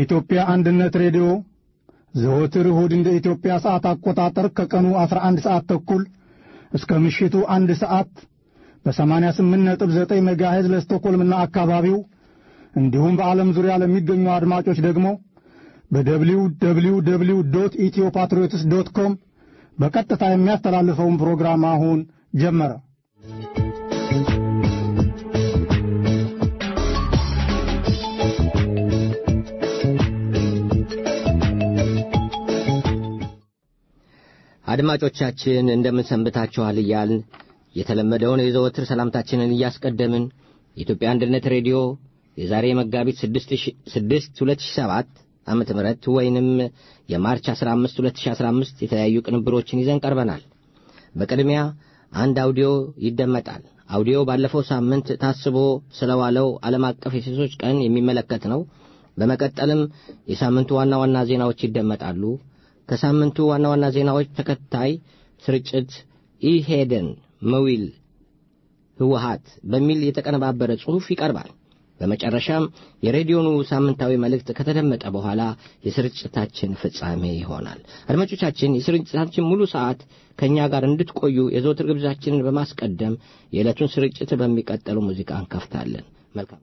የኢትዮጵያ አንድነት ሬዲዮ ዘወትር እሁድ እንደ ኢትዮጵያ ሰዓት አቆጣጠር ከቀኑ 11 ሰዓት ተኩል እስከ ምሽቱ አንድ ሰዓት በ88.9 ሜጋሄዝ ለስቶኮልምና አካባቢው እንዲሁም በዓለም ዙሪያ ለሚገኙ አድማጮች ደግሞ በደብሊው ደብሊው ደብሊው ዶት ኢትዮ ፓትሪዮትስ ዶት ኮም በቀጥታ የሚያስተላልፈውን ፕሮግራም አሁን ጀመረ። አድማጮቻችን እንደምን ሰንብታችኋል እያልን የተለመደውን የዘወትር ሰላምታችንን እያስቀደምን የኢትዮጵያ አንድነት ሬዲዮ የዛሬ መጋቢት 6 2007 ዓመተ ምህረት ወይንም የማርች 15 2015 የተለያዩ ቅንብሮችን ይዘን ቀርበናል። በቅድሚያ አንድ አውዲዮ ይደመጣል። አውዲዮ ባለፈው ሳምንት ታስቦ ስለዋለው ዓለም አቀፍ የሴቶች ቀን የሚመለከት ነው። በመቀጠልም የሳምንቱ ዋና ዋና ዜናዎች ይደመጣሉ። ከሳምንቱ ዋና ዋና ዜናዎች ተከታይ ስርጭት ኢሄደን መዊል ህወሀት በሚል የተቀነባበረ ጽሑፍ ይቀርባል። በመጨረሻም የሬዲዮኑ ሳምንታዊ መልእክት ከተደመጠ በኋላ የስርጭታችን ፍጻሜ ይሆናል። አድማጮቻችን የስርጭታችን ሙሉ ሰዓት ከእኛ ጋር እንድትቆዩ የዘወትር ግብዣችንን በማስቀደም የዕለቱን ስርጭት በሚቀጥለው ሙዚቃ እንከፍታለን። መልካም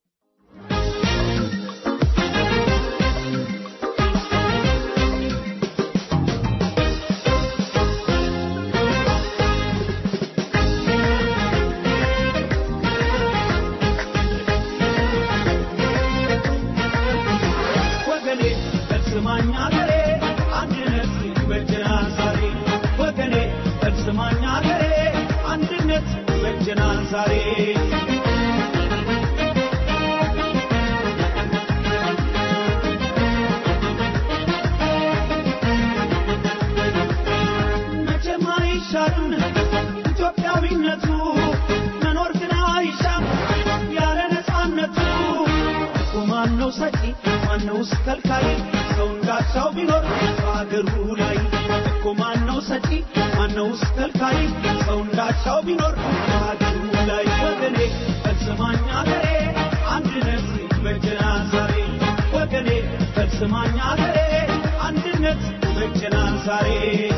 ኢትዮጵያዊነቱ መኖር ግን አይሻም ያለ ነፃነቱ እኮ ማነው ሰጪ ማነውስ ከልካይ ሰው እንዳሻው ቢኖር በአገሩ ላይ እኮ ማነው ሰጪ ማነውስ ከልካይ ሰው እንዳሻው ቢኖር በአገሩ ላይ ወገኔ ፈጽማኝ አገሬ አንድነት በጀናል ዛሬ ወገኔ ፈጽማኝ አገሬ አንድነት በጀናል ዛሬ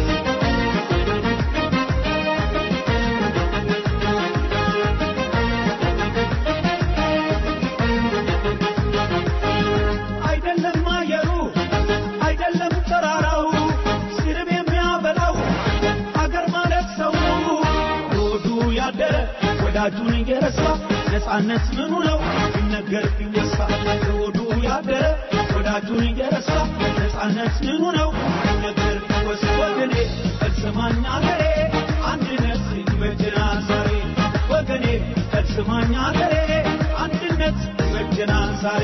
አይደለም አየሩ አይደለም ተራራው ስርብ የሚያበላው አገር ማለት ሰው ሆዱ ያደረ ወዳጁን እየረሳ ነፃነት ምኑ ነው ሲነገር ቢወሳ ሆዱ ያደረ ወዳጁን እየረሳ ነፃነት ምኑ ነው ሲነገር ቢወሳ ወገኔ ፈጽማኝ አገሬ አንድነት ይበጀናል ዛሬ ወገኔ ፈጽማኝ አገሬ አንድነት ይበጀናል ዛሬ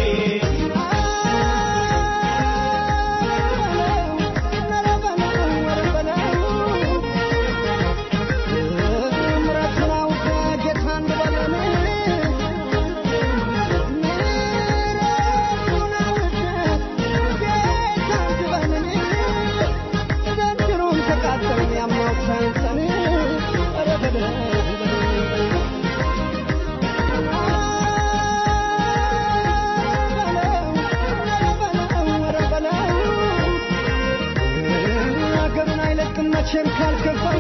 መቼም ካልገባው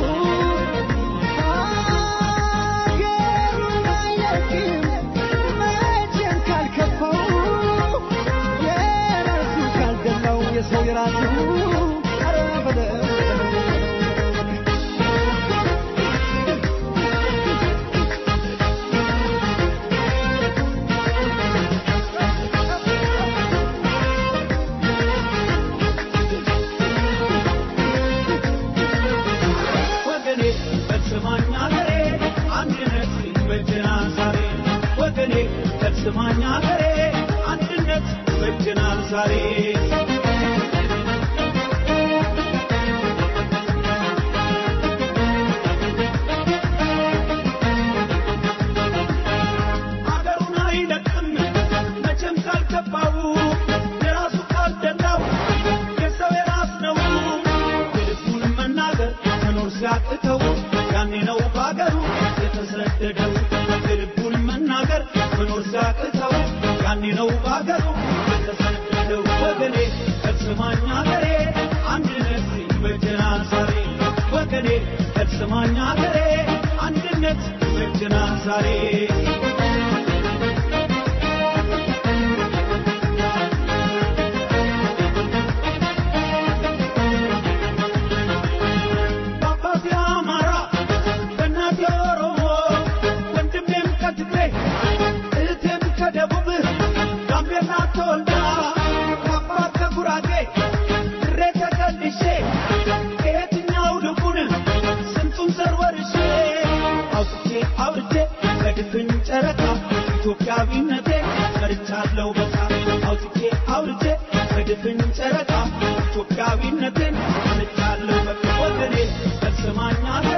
ሀገሩን አይለቅም መቼም ካልከፋው የራሱ ካልደላው የሰው የራሱ ኧረ በለው ወገኔ ፈጽማኝ አገሬ አንድነት ይበጀናል ዛሬ ወገኔ ፈጽማኝ አገሬ አንድነት ይበጀናል ዛሬ አገሩን አይለቅም መቼም ካልገባው የራሱ ካልደላው የሰው የራስ ነው የልቡን መናገር መኖር ሲያቅተው ያኔ ነው በአገሩ የተሰደደው የልቡን መናገር መኖር ሲያቅተው ያኔ ነው በአገሩ የተሰደደው ወገኔ ከስማኝ አገሬ አንድነት ይበጀናል ዛሬ ወገኔ ከስማኝ አገሬ አንድነት ይበጀናል ዛሬ በአባቴ አማራ በእናቴ ኦሮሞ ወንድሜም ከትግሬ እህቴም ከደቡብ ጋምቤላ ተወልዳ ከአባት ከጉራጌ ድሬ ተቀልሼ ከየትኛው ልቡን ስንቱን ዘር ወርሼ አውጥቼ አውርቼ በድፍን ጨረቃ ኢትዮጵያዊነቴ መርቻለሁ በቃ አውጥቼ አውርቼ በድፍን ጨረቃ ኢትዮጵያዊነቴን መርቻለሁ በቃ ወገኔ ከስማኝ አገሬ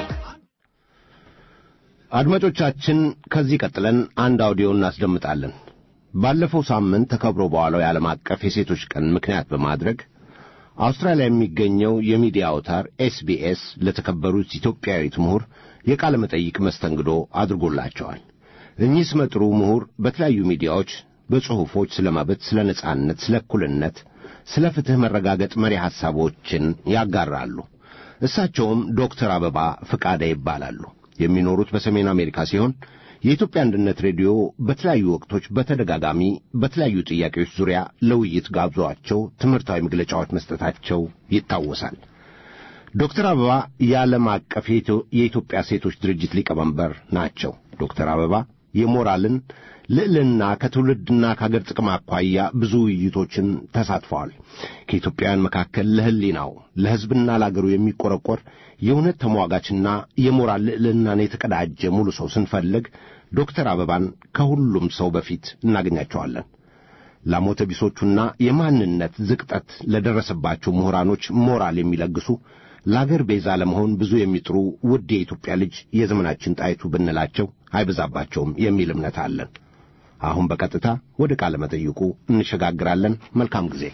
አድማጮቻችን ከዚህ ቀጥለን አንድ አውዲዮ እናስደምጣለን። ባለፈው ሳምንት ተከብሮ በኋላው የዓለም አቀፍ የሴቶች ቀን ምክንያት በማድረግ አውስትራሊያ የሚገኘው የሚዲያ አውታር ኤስቢኤስ ለተከበሩት ኢትዮጵያዊት ምሁር የቃለ መጠይቅ መስተንግዶ አድርጎላቸዋል። እኚህ ስመጥሩ ምሁር በተለያዩ ሚዲያዎች በጽሑፎች ስለ መብት፣ ስለ ነጻነት፣ ስለ እኩልነት፣ ስለ ፍትሕ መረጋገጥ መሪ ሐሳቦችን ያጋራሉ። እሳቸውም ዶክተር አበባ ፍቃደ ይባላሉ። የሚኖሩት በሰሜን አሜሪካ ሲሆን የኢትዮጵያ አንድነት ሬዲዮ በተለያዩ ወቅቶች በተደጋጋሚ በተለያዩ ጥያቄዎች ዙሪያ ለውይይት ጋብዟቸው ትምህርታዊ መግለጫዎች መስጠታቸው ይታወሳል። ዶክተር አበባ የዓለም አቀፍ የኢትዮጵያ ሴቶች ድርጅት ሊቀመንበር ናቸው። ዶክተር አበባ የሞራልን ልዕልና ከትውልድና ከአገር ጥቅም አኳያ ብዙ ውይይቶችን ተሳትፈዋል። ከኢትዮጵያውያን መካከል ለሕሊናው ለሕዝብና ለአገሩ የሚቆረቆር የእውነት ተሟጋችና የሞራል ልዕልናን የተቀዳጀ ሙሉ ሰው ስንፈልግ ዶክተር አበባን ከሁሉም ሰው በፊት እናገኛቸዋለን። ላሞተ ቢሶቹና የማንነት ዝቅጠት ለደረሰባቸው ምሁራኖች ሞራል የሚለግሱ ለአገር ቤዛ ለመሆን ብዙ የሚጥሩ ውድ የኢትዮጵያ ልጅ የዘመናችን ጣይቱ ብንላቸው አይበዛባቸውም የሚል እምነት አለን። አሁን በቀጥታ ወደ ቃለ መጠይቁ እንሸጋግራለን። መልካም ጊዜ።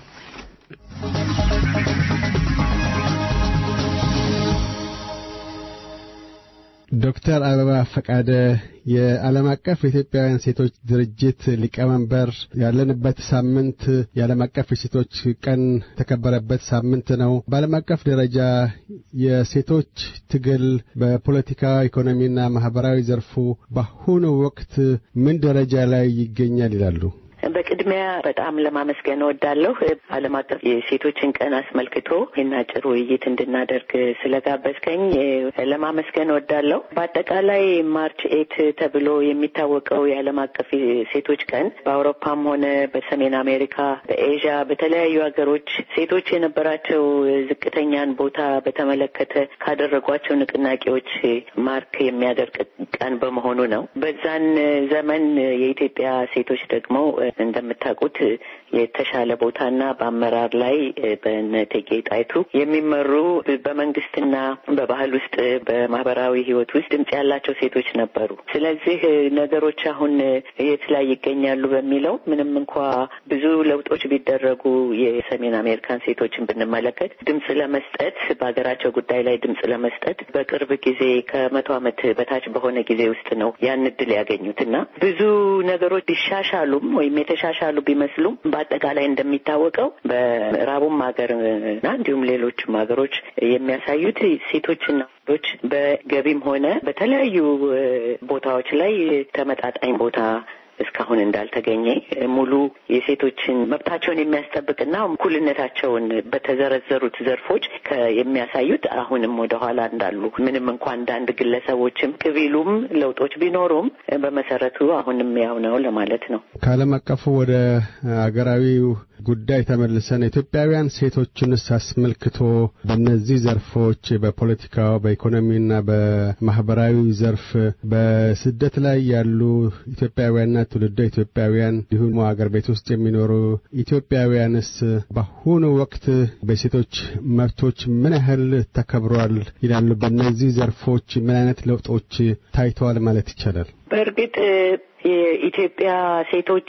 ዶክተር አበባ ፈቃደ የዓለም አቀፍ የኢትዮጵያውያን ሴቶች ድርጅት ሊቀመንበር፣ ያለንበት ሳምንት የዓለም አቀፍ የሴቶች ቀን የተከበረበት ሳምንት ነው። በዓለም አቀፍ ደረጃ የሴቶች ትግል በፖለቲካ ኢኮኖሚና ማህበራዊ ዘርፉ በአሁኑ ወቅት ምን ደረጃ ላይ ይገኛል ይላሉ? በቅድሚያ በጣም ለማመስገን እወዳለሁ። ዓለም አቀፍ የሴቶችን ቀን አስመልክቶ ይህን አጭር ውይይት እንድናደርግ ስለጋበዝከኝ ለማመስገን እወዳለሁ። በአጠቃላይ ማርች ኤት ተብሎ የሚታወቀው የዓለም አቀፍ የሴቶች ቀን በአውሮፓም ሆነ በሰሜን አሜሪካ፣ በኤዥያ በተለያዩ ሀገሮች ሴቶች የነበራቸው ዝቅተኛን ቦታ በተመለከተ ካደረጓቸው ንቅናቄዎች ማርክ የሚያደርግ ቀን በመሆኑ ነው። በዛን ዘመን የኢትዮጵያ ሴቶች ደግሞ እንደምታውቁት የተሻለ ቦታና በአመራር ላይ በእነ እቴጌ ጣይቱ የሚመሩ በመንግስትና በባህል ውስጥ በማህበራዊ ሕይወት ውስጥ ድምጽ ያላቸው ሴቶች ነበሩ። ስለዚህ ነገሮች አሁን የት ላይ ይገኛሉ በሚለው ምንም እንኳ ብዙ ለውጦች ቢደረጉ የሰሜን አሜሪካን ሴቶችን ብንመለከት ድምጽ ለመስጠት በሀገራቸው ጉዳይ ላይ ድምጽ ለመስጠት በቅርብ ጊዜ ከመቶ ዓመት በታች በሆነ ጊዜ ውስጥ ነው ያን እድል ያገኙት እና ብዙ ነገሮች ቢሻሻሉም ወይም የተሻሻሉ ቢመስሉም በአጠቃላይ እንደሚታወቀው በምዕራቡም ሀገርና እንዲሁም ሌሎችም ሀገሮች የሚያሳዩት ሴቶችና ወንዶች በገቢም ሆነ በተለያዩ ቦታዎች ላይ ተመጣጣኝ ቦታ እስካሁን እንዳልተገኘ ሙሉ የሴቶችን መብታቸውን የሚያስጠብቅና እኩልነታቸውን በተዘረዘሩት ዘርፎች የሚያሳዩት አሁንም ወደ ኋላ እንዳሉ ምንም እንኳ አንዳንድ ግለሰቦችም ቅቢሉም ለውጦች ቢኖሩም በመሰረቱ አሁንም ያው ነው ለማለት ነው። ከዓለም አቀፉ ወደ አገራዊው ጉዳይ ተመልሰን ኢትዮጵያውያን ሴቶችንስ አስመልክቶ በእነዚህ ዘርፎች በፖለቲካው፣ በኢኮኖሚና በማህበራዊ ዘርፍ በስደት ላይ ያሉ ኢትዮጵያውያንና ትውልደ ኢትዮጵያውያን እንዲሁም አገር ቤት ውስጥ የሚኖሩ ኢትዮጵያውያንስ በአሁኑ ወቅት በሴቶች መብቶች ምን ያህል ተከብሯል ይላሉ? በእነዚህ ዘርፎች ምን አይነት ለውጦች ታይተዋል ማለት ይቻላል? በእርግጥ የኢትዮጵያ ሴቶች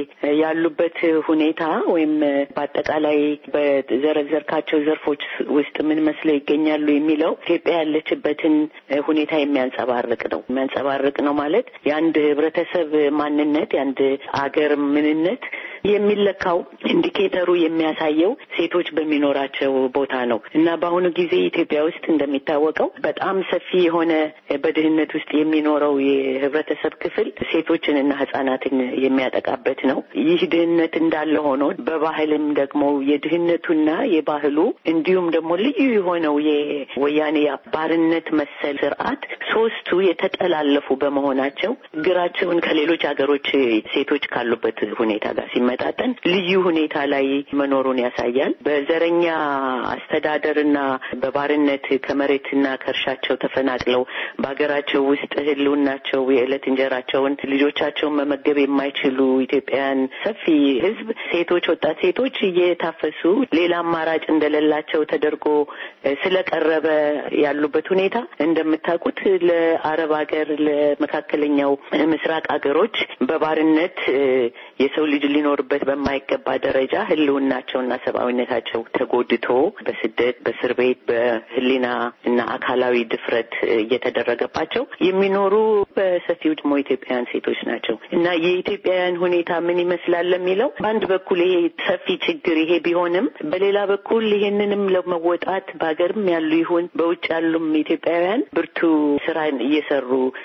ያሉበት ሁኔታ ወይም በአጠቃላይ በዘረዘርካቸው ዘርፎች ውስጥ ምን መስለው ይገኛሉ የሚለው ኢትዮጵያ ያለችበትን ሁኔታ የሚያንጸባርቅ ነው። የሚያንጸባርቅ ነው ማለት የአንድ ህብረተሰብ ማንነት፣ የአንድ አገር ምንነት የሚለካው ኢንዲኬተሩ የሚያሳየው ሴቶች በሚኖራቸው ቦታ ነው እና በአሁኑ ጊዜ ኢትዮጵያ ውስጥ እንደሚታወቀው በጣም ሰፊ የሆነ በድህነት ውስጥ የሚኖረው የህብረተሰብ ክፍል ሴቶችንና ህጻናትን የሚያጠቃበት ነው። ይህ ድህነት እንዳለ ሆኖ በባህልም ደግሞ የድህነቱና የባህሉ እንዲሁም ደግሞ ልዩ የሆነው የወያኔ ባርነት መሰል ስርዓት ሶስቱ የተጠላለፉ በመሆናቸው ግራቸውን ከሌሎች ሀገሮች ሴቶች ካሉበት ሁኔታ ጋር ሲመጣጠን ልዩ ሁኔታ ላይ መኖሩን ያሳያል። በዘረኛ አስተዳደርና በባርነት ከመሬትና ከእርሻቸው ተፈናቅለው በሀገራቸው ውስጥ ህልውናቸው የዕለት እንጀራቸውን ልጆቻቸውን መመገብ የማይችሉ ኢትዮጵያውያን ሰፊ ህዝብ ሴቶች፣ ወጣት ሴቶች እየታፈሱ ሌላ አማራጭ እንደሌላቸው ተደርጎ ስለቀረበ ያሉበት ሁኔታ እንደምታውቁት ለአረብ ሀገር ለመካከለኛው ምስራቅ ሀገሮች በባርነት የሰው ልጅ ሊኖርበት በማይገባ ደረጃ ህልውናቸውና ሰብአዊነታቸው ተጎድቶ በስደት በእስር ቤት በህሊና እና አካላዊ ድፍረት እየተደረገባቸው የሚኖሩ በሰፊው ደግሞ ኢትዮጵያውያን ሴቶች ናቸው እና የኢትዮጵያውያን ሁኔታ ምን ይመስላል ለሚለው በአንድ በኩል ይሄ ሰፊ ችግር ይሄ ቢሆንም በሌላ በኩል ይሄንንም ለመወጣት በሀገርም ያሉ ይሁን በውጭ ያሉም ኢትዮጵያውያን ብርቱ ስራን እየሰሩ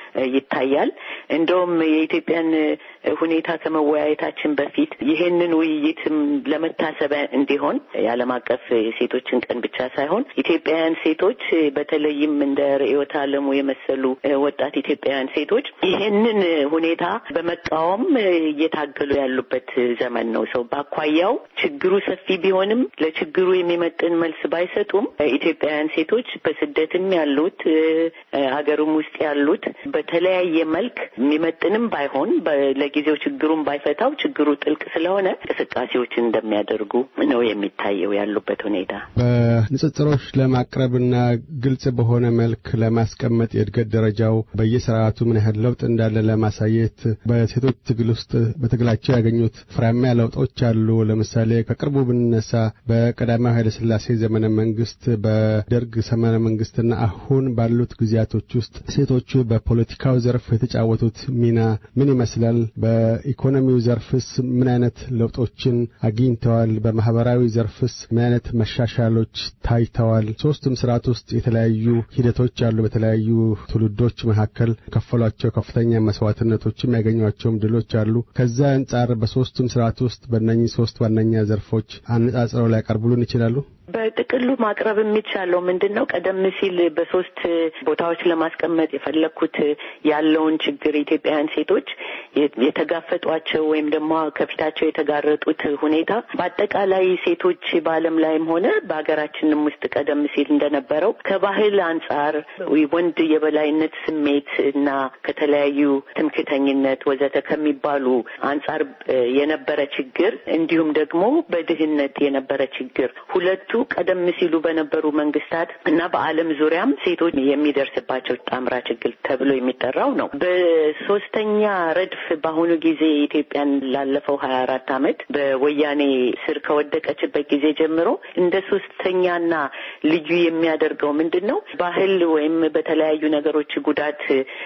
ይታያል። እንደውም የኢትዮጵያን ሁኔታ ከመወያየታችን በፊት ይሄንን ውይይትም ለመታሰቢያ እንዲሆን የዓለም አቀፍ የሴቶችን ቀን ብቻ ሳይሆን ኢትዮጵያውያን ሴቶች በተለይም እንደ ርዕዮተ ዓለሙ የመሰሉ ወጣት ኢትዮጵያውያን ሴቶች ይሄንን ሁኔታ በመቃወም እየታገሉ ያሉበት ዘመን ነው። ሰው በአኳያው ችግሩ ሰፊ ቢሆንም ለችግሩ የሚመጥን መልስ ባይሰጡም ኢትዮጵያውያን ሴቶች በስደትም ያሉት ሀገርም ውስጥ ያሉት በተለያየ መልክ የሚመጥንም ባይሆን ለጊዜው ችግሩን ባይፈታው ችግሩ ጥልቅ ስለሆነ እንቅስቃሴዎችን እንደሚያደርጉ ነው የሚታየው ያሉበት ሁኔታ። በንጽጽሮች ለማቅረብና ግልጽ በሆነ መልክ ለማስቀመጥ የእድገት ደረጃው በየስርዓቱ ምን ያህል ለውጥ እንዳለ ለማሳየት በሴቶች ትግል ውስጥ በትግላቸው ያገኙት ፍሬያማ ለውጦች አሉ። ለምሳሌ ከቅርቡ ብንነሳ በቀዳማዊ ኃይለ ሥላሴ ዘመነ መንግስት፣ በደርግ ዘመነ መንግስትና አሁን ባሉት ጊዜያቶች ውስጥ ሴቶቹ በፖለቲካው ዘርፍ የተጫወቱት ሚና ምን ይመስላል? በኢኮኖሚው ዘርፍስ ምን አይነት ለውጦችን አግኝተዋል? በማህበራዊ ዘርፍስ ምን አይነት መሻሻሎች ታይተዋል? ሶስቱም ስርዓት ውስጥ የተለያዩ ሂደቶች አሉ። በተለያዩ ትውልዶች መካከል ከፈሏቸው ከፍተኛ መስዋዕትነቶችም ያገኟቸውም ድሎች አሉ። ከዛ አንጻር በሶስቱም ስርዓት ውስጥ በእነኚህ ሶስት ዋነኛ ዘርፎች አነጻጽረው ሊያቀርቡልን ይችላሉ? በጥቅሉ ማቅረብ የሚቻለው ምንድን ነው? ቀደም ሲል በሶስት ቦታዎች ለማስቀመጥ የፈለግኩት ያለውን ችግር ኢትዮጵያውያን ሴቶች የተጋፈጧቸው ወይም ደግሞ ከፊታቸው የተጋረጡት ሁኔታ በአጠቃላይ ሴቶች በዓለም ላይም ሆነ በሀገራችንም ውስጥ ቀደም ሲል እንደነበረው ከባህል አንጻር ወንድ የበላይነት ስሜት እና ከተለያዩ ትምክተኝነት ወዘተ ከሚባሉ አንጻር የነበረ ችግር እንዲሁም ደግሞ በድህነት የነበረ ችግር ሁለቱ ቀደም ሲሉ በነበሩ መንግስታት እና በዓለም ዙሪያም ሴቶች የሚደርስባቸው ጣምራ ችግር ተብሎ የሚጠራው ነው። በሶስተኛ ረድፍ በአሁኑ ጊዜ ኢትዮጵያን ላለፈው ሀያ አራት አመት በወያኔ ስር ከወደቀችበት ጊዜ ጀምሮ እንደ ሶስተኛና ልዩ የሚያደርገው ምንድን ነው? ባህል ወይም በተለያዩ ነገሮች ጉዳት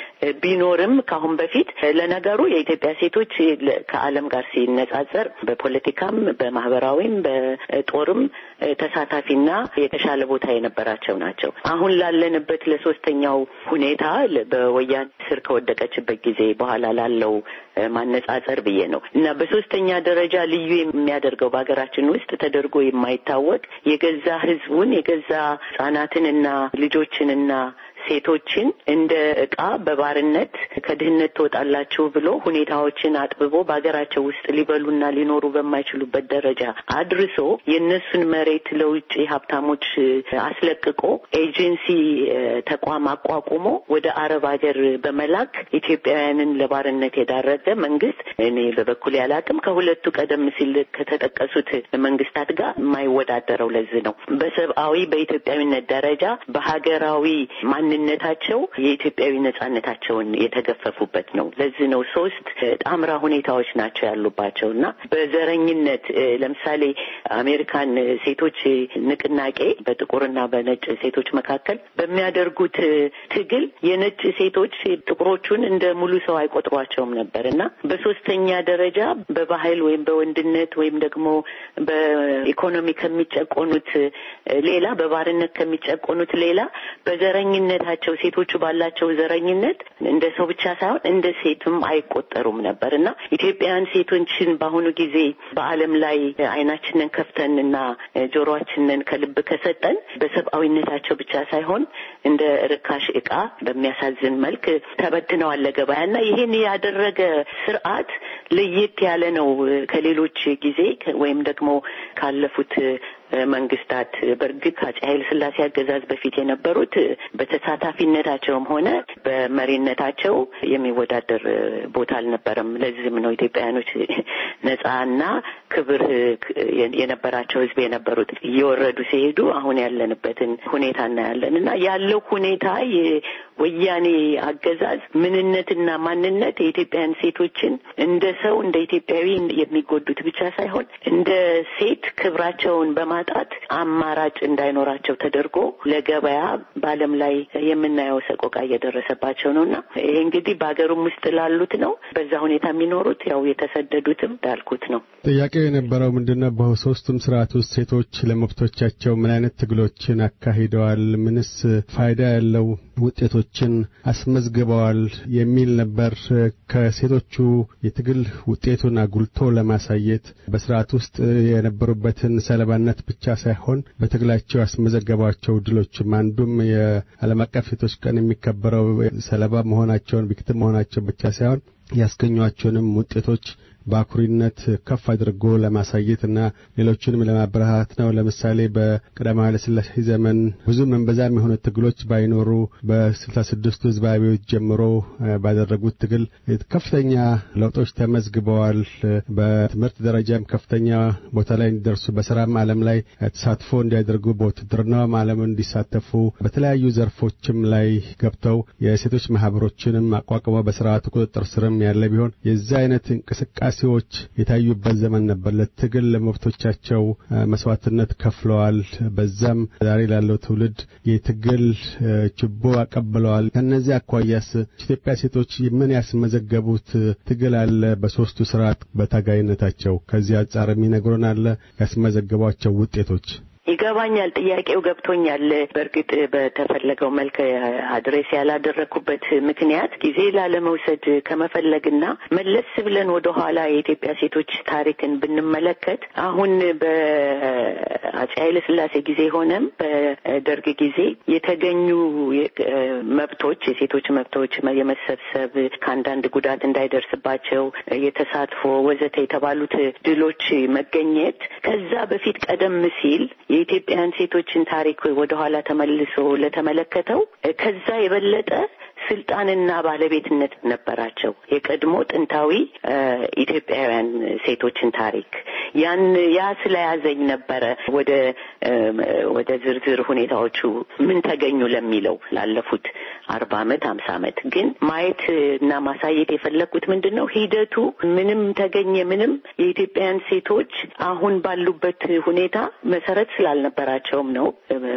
ቢኖርም ከአሁን በፊት ለነገሩ የኢትዮጵያ ሴቶች ከዓለም ጋር ሲነጻጸር በፖለቲካም በማህበራዊም በጦርም ተሳታፊና የተሻለ ቦታ የነበራቸው ናቸው። አሁን ላለንበት ለሶስተኛው ሁኔታ በወያኔ ስር ከወደቀችበት ጊዜ በኋላ ላለው ማነጻጸር ብዬ ነው እና በሶስተኛ ደረጃ ልዩ የሚያደርገው በሀገራችን ውስጥ ተደርጎ የማይታወቅ የገዛ ህዝቡን የገዛ ህጻናትንና ልጆችንና ሴቶችን እንደ እቃ በባርነት ከድህነት ትወጣላችሁ ብሎ ሁኔታዎችን አጥብቦ በሀገራቸው ውስጥ ሊበሉና ሊኖሩ በማይችሉበት ደረጃ አድርሶ የእነሱን መሬት ለውጭ ሀብታሞች አስለቅቆ ኤጀንሲ ተቋም አቋቁሞ ወደ አረብ ሀገር በመላክ ኢትዮጵያውያንን ለባርነት የዳረገ መንግስት እኔ በበኩል ያላቅም ከሁለቱ ቀደም ሲል ከተጠቀሱት መንግስታት ጋር የማይወዳደረው ለዚህ ነው። በሰብአዊ በኢትዮጵያዊነት ደረጃ በሀገራዊ ማንነት በዘረኝነታቸው የኢትዮጵያዊ ነጻነታቸውን የተገፈፉበት ነው። ለዚህ ነው ሶስት ጣምራ ሁኔታዎች ናቸው ያሉባቸው እና በዘረኝነት ለምሳሌ አሜሪካን ሴቶች ንቅናቄ በጥቁርና በነጭ ሴቶች መካከል በሚያደርጉት ትግል የነጭ ሴቶች ጥቁሮቹን እንደ ሙሉ ሰው አይቆጥሯቸውም ነበር እና በሶስተኛ ደረጃ በባህል ወይም በወንድነት ወይም ደግሞ በኢኮኖሚ ከሚጨቆኑት ሌላ በባርነት ከሚጨቆኑት ሌላ በዘረኝነታቸው ሴቶቹ ባላቸው ዘረኝነት እንደ ሰው ብቻ ሳይሆን እንደ ሴትም አይቆጠሩም ነበር እና ኢትዮጵያውያን ሴቶችን በአሁኑ ጊዜ በዓለም ላይ አይናችንን ከፍተን እና ጆሮአችንን ከልብ ከሰጠን በሰብአዊነታቸው ብቻ ሳይሆን እንደ ርካሽ ዕቃ በሚያሳዝን መልክ ተበትነዋል ለገበያ እና ይህን ያደረገ ስርዓት ለየት ያለ ነው ከሌሎች ጊዜ ወይም ደግሞ ካለፉት መንግስታት በእርግጥ ከአፄ ኃይለ ሥላሴ አገዛዝ በፊት የነበሩት በተሳታፊነታቸውም ሆነ በመሪነታቸው የሚወዳደር ቦታ አልነበረም። ለዚህም ነው ኢትዮጵያውያኖች ነጻና ክብር የነበራቸው ሕዝብ የነበሩት እየወረዱ ሲሄዱ አሁን ያለንበትን ሁኔታ እናያለን እና ያለው ሁኔታ የወያኔ አገዛዝ ምንነትና ማንነት የኢትዮጵያውያን ሴቶችን እንደ ሰው እንደ ኢትዮጵያዊ የሚጎዱት ብቻ ሳይሆን እንደ ሴት ክብራቸውን በማጣት አማራጭ እንዳይኖራቸው ተደርጎ ለገበያ በዓለም ላይ የምናየው ሰቆቃ እየደረሰባቸው ነው እና ይሄ እንግዲህ በሀገሩም ውስጥ ላሉት ነው። በዛ ሁኔታ የሚኖሩት ያው የተሰደዱትም እንዳልኩት ነው። ጥያቄው የነበረው ምንድነው? በሶስቱም ስርዓት ውስጥ ሴቶች ለመብቶቻቸው ምን አይነት ትግሎችን አካሂደዋል? ምንስ ፋይዳ ያለው ውጤቶችን አስመዝግበዋል? የሚል ነበር። ከሴቶቹ የትግል ውጤቱን አጉልቶ ለማሳየት በስርዓት ውስጥ የነበሩበትን ሰለባነት ብቻ ሳይሆን በትግላቸው ያስመዘገቧቸው ድሎችም አንዱም የዓለም አቀፍ ሴቶች ቀን የሚከበረው ሰለባ መሆናቸውን ቪክቲም መሆናቸው ብቻ ሳይሆን ያስገኟቸውንም ውጤቶች በአኩሪነት ከፍ አድርጎ ለማሳየት እና ሌሎችንም ለማበረታት ነው። ለምሳሌ በቀዳማዊ ኃይለ ሥላሴ ዘመን ብዙም እምብዛም የሆኑ ትግሎች ባይኖሩ በስልሳ ስድስቱ ህዝባዊ አብዮት ጀምሮ ባደረጉት ትግል ከፍተኛ ለውጦች ተመዝግበዋል። በትምህርት ደረጃም ከፍተኛ ቦታ ላይ እንዲደርሱ፣ በስራም ዓለም ላይ ተሳትፎ እንዲያደርጉ፣ በውትድርናውም ዓለም እንዲሳተፉ፣ በተለያዩ ዘርፎችም ላይ ገብተው የሴቶች ማህበሮችንም አቋቁመው በስርዓቱ ቁጥጥር ስርም ያለ ቢሆን የዚህ አይነት እንቅስቃሴ ዎች የታዩበት ዘመን ነበር። ለትግል ለመብቶቻቸው መስዋዕትነት ከፍለዋል። በዛም ዛሬ ላለው ትውልድ የትግል ችቦ አቀብለዋል። ከነዚህ አኳያስ ኢትዮጵያ ሴቶች ምን ያስመዘገቡት ትግል አለ? በሶስቱ ስርዓት በታጋይነታቸው ከዚህ አንጻር የሚነግሩን አለ? ያስመዘገቧቸው ውጤቶች ይገባኛል። ጥያቄው ገብቶኛል። በእርግጥ በተፈለገው መልክ አድሬስ ያላደረግኩበት ምክንያት ጊዜ ላለመውሰድ ከመፈለግና መለስ ብለን ወደ ኋላ የኢትዮጵያ ሴቶች ታሪክን ብንመለከት አሁን በአፄ ኃይለ ሥላሴ ጊዜ ሆነም በደርግ ጊዜ የተገኙ መብቶች የሴቶች መብቶች የመሰብሰብ ከአንዳንድ ጉዳት እንዳይደርስባቸው የተሳትፎ ወዘተ የተባሉት ድሎች መገኘት ከዛ በፊት ቀደም ሲል የኢትዮጵያን ሴቶችን ታሪክ ወደኋላ ተመልሶ ለተመለከተው ከዛ የበለጠ ስልጣንና ባለቤትነት ነበራቸው። የቀድሞ ጥንታዊ ኢትዮጵያውያን ሴቶችን ታሪክ ያን ያ ስለያዘኝ ነበረ ወደ ወደ ዝርዝር ሁኔታዎቹ ምን ተገኙ ለሚለው ላለፉት አርባ አመት ሀምሳ አመት ግን ማየት እና ማሳየት የፈለግኩት ምንድን ነው ሂደቱ ምንም ተገኘ ምንም የኢትዮጵያውያን ሴቶች አሁን ባሉበት ሁኔታ መሰረት ስላልነበራቸውም ነው።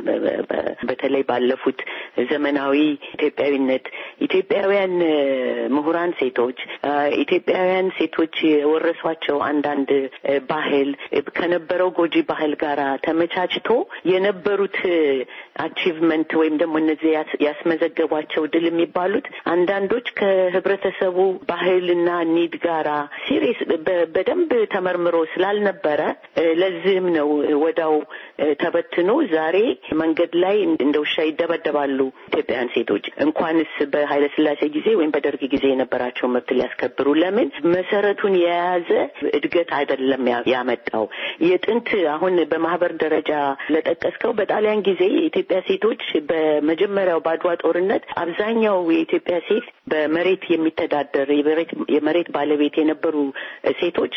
በተለይ ባለፉት ዘመናዊ ኢትዮጵያዊነት ኢትዮጵያውያን ምሁራን ሴቶች ኢትዮጵያውያን ሴቶች የወረሷቸው አንዳንድ ባህል ከነበረው ጎጂ ባህል ጋር ተመቻችቶ የነበሩት አቺቭመንት ወይም ደግሞ እነዚህ ያስመዘገቧቸው ድል የሚባሉት አንዳንዶች ከህብረተሰቡ ባህልና ኒድ ጋራ ሲሪየስ በደንብ ተመርምሮ ስላልነበረ ለዚህም ነው ወዳው ተበትኖ ዛሬ መንገድ ላይ እንደ ውሻ ይደበደባሉ ኢትዮጵያውያን ሴቶች እንኳንስ በኃይለ ሥላሴ ጊዜ ወይም በደርግ ጊዜ የነበራቸው መብት ሊያስከብሩ ለምን መሰረቱን የያዘ እድገት አይደለም ያመጣው የጥንት አሁን በማህበር ደረጃ ለጠቀስከው በጣሊያን ጊዜ የኢትዮጵያ ሴቶች በመጀመሪያው በአድዋ ጦርነት ማለት አብዛኛው የኢትዮጵያ ሴት በመሬት የሚተዳደር የመሬት ባለቤት የነበሩ ሴቶች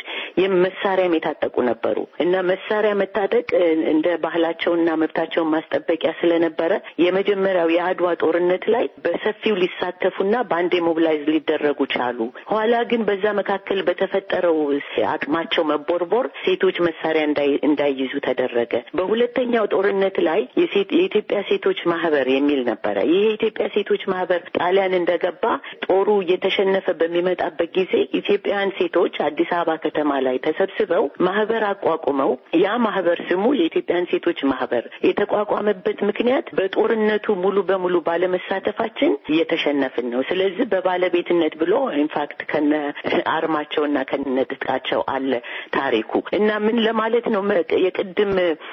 መሳሪያም የታጠቁ ነበሩ እና መሳሪያ መታጠቅ እንደ ባህላቸውና መብታቸውን ማስጠበቂያ ስለነበረ የመጀመሪያው የአድዋ ጦርነት ላይ በሰፊው ሊሳተፉና በአንዴ ሞቢላይዝ ሊደረጉ ቻሉ። ኋላ ግን በዛ መካከል በተፈጠረው አቅማቸው መቦርቦር ሴቶች መሳሪያ እንዳይይዙ ተደረገ። በሁለተኛው ጦርነት ላይ የኢትዮጵያ ሴቶች ማህበር የሚል ነበረ። ይህ የኢትዮጵያ ሴቶች ማህበር ጣሊያን እንደገባ ጦሩ እየተሸነፈ በሚመጣበት ጊዜ ኢትዮጵያውያን ሴቶች አዲስ አበባ ከተማ ላይ ተሰብስበው ማህበር አቋቁመው ያ ማህበር ስሙ የኢትዮጵያን ሴቶች ማህበር የተቋቋመበት ምክንያት በጦርነቱ ሙሉ በሙሉ ባለመሳተፋችን እየተሸነፍን ነው። ስለዚህ በባለቤትነት ብሎ ኢንፋክት ከነ አርማቸውና ከነ ትጥቃቸው አለ ታሪኩ እና ምን ለማለት ነው የቅድም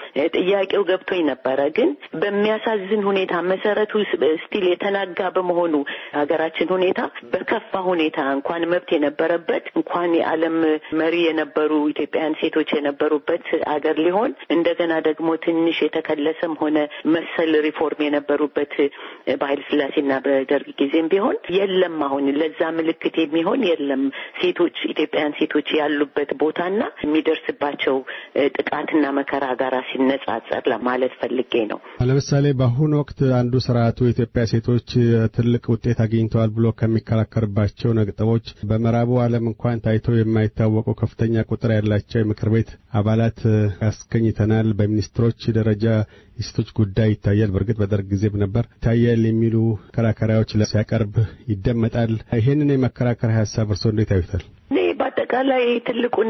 ጥያቄው ገብቶኝ ነበረ። ግን በሚያሳዝን ሁኔታ መሰረቱ ስቲል የተናጋ በመሆኑ ሀገራችን ሁኔታ በከፋ ሁኔታ እንኳን መብት የነበረበት እንኳን የዓለም መሪ የነበሩ ኢትዮጵያውያን ሴቶች የነበሩበት አገር ሊሆን እንደገና ደግሞ ትንሽ የተከለሰም ሆነ መሰል ሪፎርም የነበሩበት በኃይለ ሥላሴና በደርግ ጊዜም ቢሆን የለም። አሁን ለዛ ምልክት የሚሆን የለም። ሴቶች ኢትዮጵያውያን ሴቶች ያሉበት ቦታና የሚደርስባቸው ጥቃትና መከራ ጋር ሲነጻጸር ለማለት ፈልጌ ነው። ለምሳሌ በአሁኑ ወቅት አንዱ ስርዓቱ የኢትዮጵያ ሴቶች ትልቅ ውጤት አግኝተዋል ብሎ ከሚከራከርባቸው ነጥቦች በምዕራቡ ዓለም እንኳን ታይቶ የማይታወቁ ከፍተኛ ቁጥር ያላቸው የምክር ቤት አባላት አስገኝተናል። በሚኒስትሮች ደረጃ የሴቶች ጉዳይ ይታያል። በእርግጥ በደርግ ጊዜም ነበር ይታያል የሚሉ መከራከሪያዎች ሲያቀርብ ይደመጣል። ይህንን የመከራከሪያ ሀሳብ እርስዎ እንዴት ያዩታል? እኔ በአጠቃላይ ትልቁን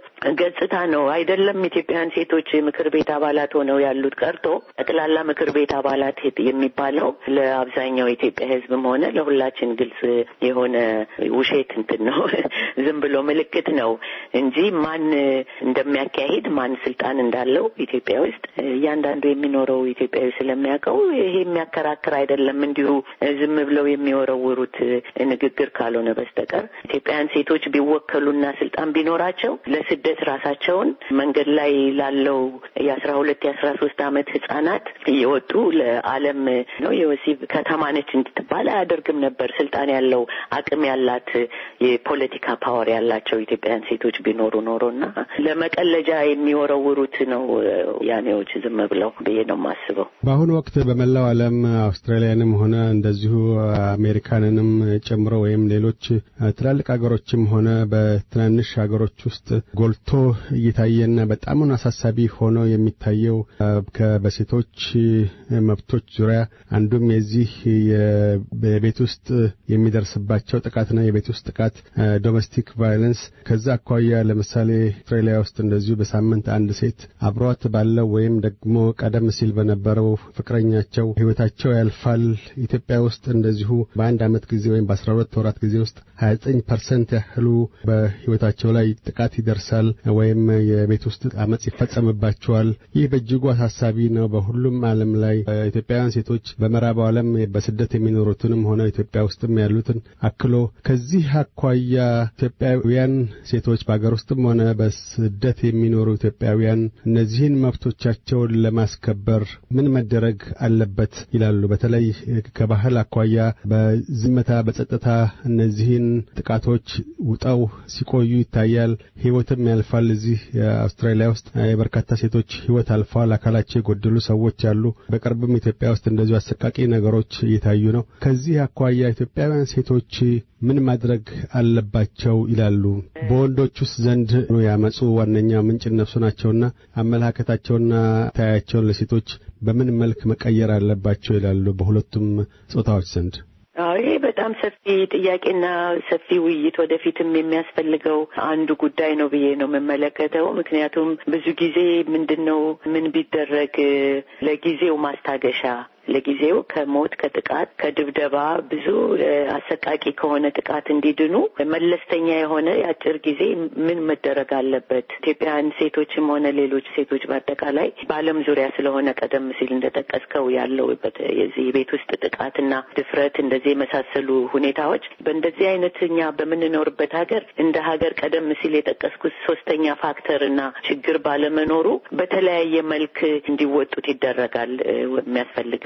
ገጽታ ነው አይደለም። ኢትዮጵያውያን ሴቶች ምክር ቤት አባላት ሆነው ያሉት ቀርቶ ጠቅላላ ምክር ቤት አባላት የሚባለው ለአብዛኛው የኢትዮጵያ ሕዝብም ሆነ ለሁላችን ግልጽ የሆነ ውሸት እንትን ነው፣ ዝም ብሎ ምልክት ነው እንጂ ማን እንደሚያካሂድ ማን ስልጣን እንዳለው ኢትዮጵያ ውስጥ እያንዳንዱ የሚኖረው ኢትዮጵያዊ ስለሚያውቀው ይሄ የሚያከራክር አይደለም። እንዲሁ ዝም ብለው የሚወረውሩት ንግግር ካልሆነ በስተቀር ኢትዮጵያውያን ሴቶች ቢወከሉና ስልጣን ቢኖራቸው ለስደት ራሳቸውን መንገድ ላይ ላለው የአስራ ሁለት የአስራ ሶስት አመት ህጻናት እየወጡ ለዓለም ነው የወሲብ ከተማ ነች እንድትባል አያደርግም ነበር። ስልጣን ያለው አቅም ያላት የፖለቲካ ፓወር ያላቸው ኢትዮጵያውያን ሴቶች ቢኖሩ ኖሮና ለመቀለጃ የሚወረውሩት ነው ያኔዎች ዝም ብለው ብዬ ነው የማስበው። በአሁኑ ወቅት በመላው ዓለም አውስትራሊያንም ሆነ እንደዚሁ አሜሪካንንም ጨምሮ ወይም ሌሎች ትላልቅ ሀገሮችም ሆነ በትናንሽ ሀገሮች ውስጥ ጎልቶ እየታየና በጣሙን አሳሳቢ ሆኖ የሚታየው በሴቶች መብቶች ዙሪያ አንዱም የዚህ የቤት ውስጥ የሚደርስባቸው ጥቃትና የቤት ውስጥ ጥቃት ዶሜስቲክ ቫዮለንስ ከዛ አኳያ ለምሳሌ አውስትራሊያ ውስጥ እንደዚሁ በሳምንት አንድ ሴት አብሯት ባለው ወይም ደግሞ ቀደም ሲል በነበረው ፍቅረኛቸው ህይወታቸው ያልፋል። ኢትዮጵያ ውስጥ እንደዚሁ በአንድ አመት ጊዜ ወይም በአስራ ሁለት ወራት ጊዜ ውስጥ ሀያ ዘጠኝ ፐርሰንት ያህሉ በህይወታቸው ላይ ጥቃት ይደርሳል ወይም የቤት ውስጥ አመፅ ይፈጸምባቸዋል። ይህ በእጅጉ አሳሳቢ ነው። በሁሉም ዓለም ላይ ኢትዮጵያውያን ሴቶች በምዕራቡ ዓለም በስደት የሚኖሩትንም ሆነ ኢትዮጵያ ውስጥም ያሉትን አክሎ ከዚህ አኳያ ኢትዮጵያውያን ሴቶች በአገር ውስጥም ሆነ በስደት የሚኖሩ ኢትዮጵያውያን እነዚህን መብቶቻቸውን ለማስከበር ምን መደረግ አለበት ይላሉ? በተለይ ከባህል አኳያ በዝምታ በጸጥታ እነዚህን ጥቃቶች ውጠው ሲቆዩ ይታያል። ህይወትም ያልፋል። እዚህ አውስትራሊያ ውስጥ የበርካታ ሴቶች ህይወት አልፈዋል። አካላቸው የጎደሉ ሰዎች አሉ። በቅርብም ኢትዮጵያ ውስጥ እንደዚሁ አሰቃቂ ነገሮች እየታዩ ነው። ከዚህ አኳያ ኢትዮጵያውያን ሴቶች ምን ማድረግ አለባቸው ይላሉ? በወንዶች ውስጥ ዘንድ ያመጹ ዋነኛ ምንጭ እነሱ ናቸውና አመለካከታቸውና ታያቸውን ለሴቶች በምን መልክ መቀየር አለባቸው ይላሉ በሁለቱም ጾታዎች ዘንድ? አዎ ይሄ በጣም ሰፊ ጥያቄና ሰፊ ውይይት ወደፊትም የሚያስፈልገው አንዱ ጉዳይ ነው ብዬ ነው የምመለከተው። ምክንያቱም ብዙ ጊዜ ምንድን ነው ምን ቢደረግ ለጊዜው ማስታገሻ ለጊዜው ከሞት ከጥቃት ከድብደባ ብዙ አሰቃቂ ከሆነ ጥቃት እንዲድኑ መለስተኛ የሆነ የአጭር ጊዜ ምን መደረግ አለበት? ኢትዮጵያውያን ሴቶችም ሆነ ሌሎች ሴቶች በአጠቃላይ በዓለም ዙሪያ ስለሆነ ቀደም ሲል እንደጠቀስከው ያለው የዚህ ቤት ውስጥ ጥቃትና ድፍረት እንደዚህ የመሳሰሉ ሁኔታዎች በእንደዚህ አይነት እኛ በምንኖርበት ሀገር እንደ ሀገር ቀደም ሲል የጠቀስኩት ሶስተኛ ፋክተር እና ችግር ባለመኖሩ በተለያየ መልክ እንዲወጡት ይደረጋል። የሚያስፈልግም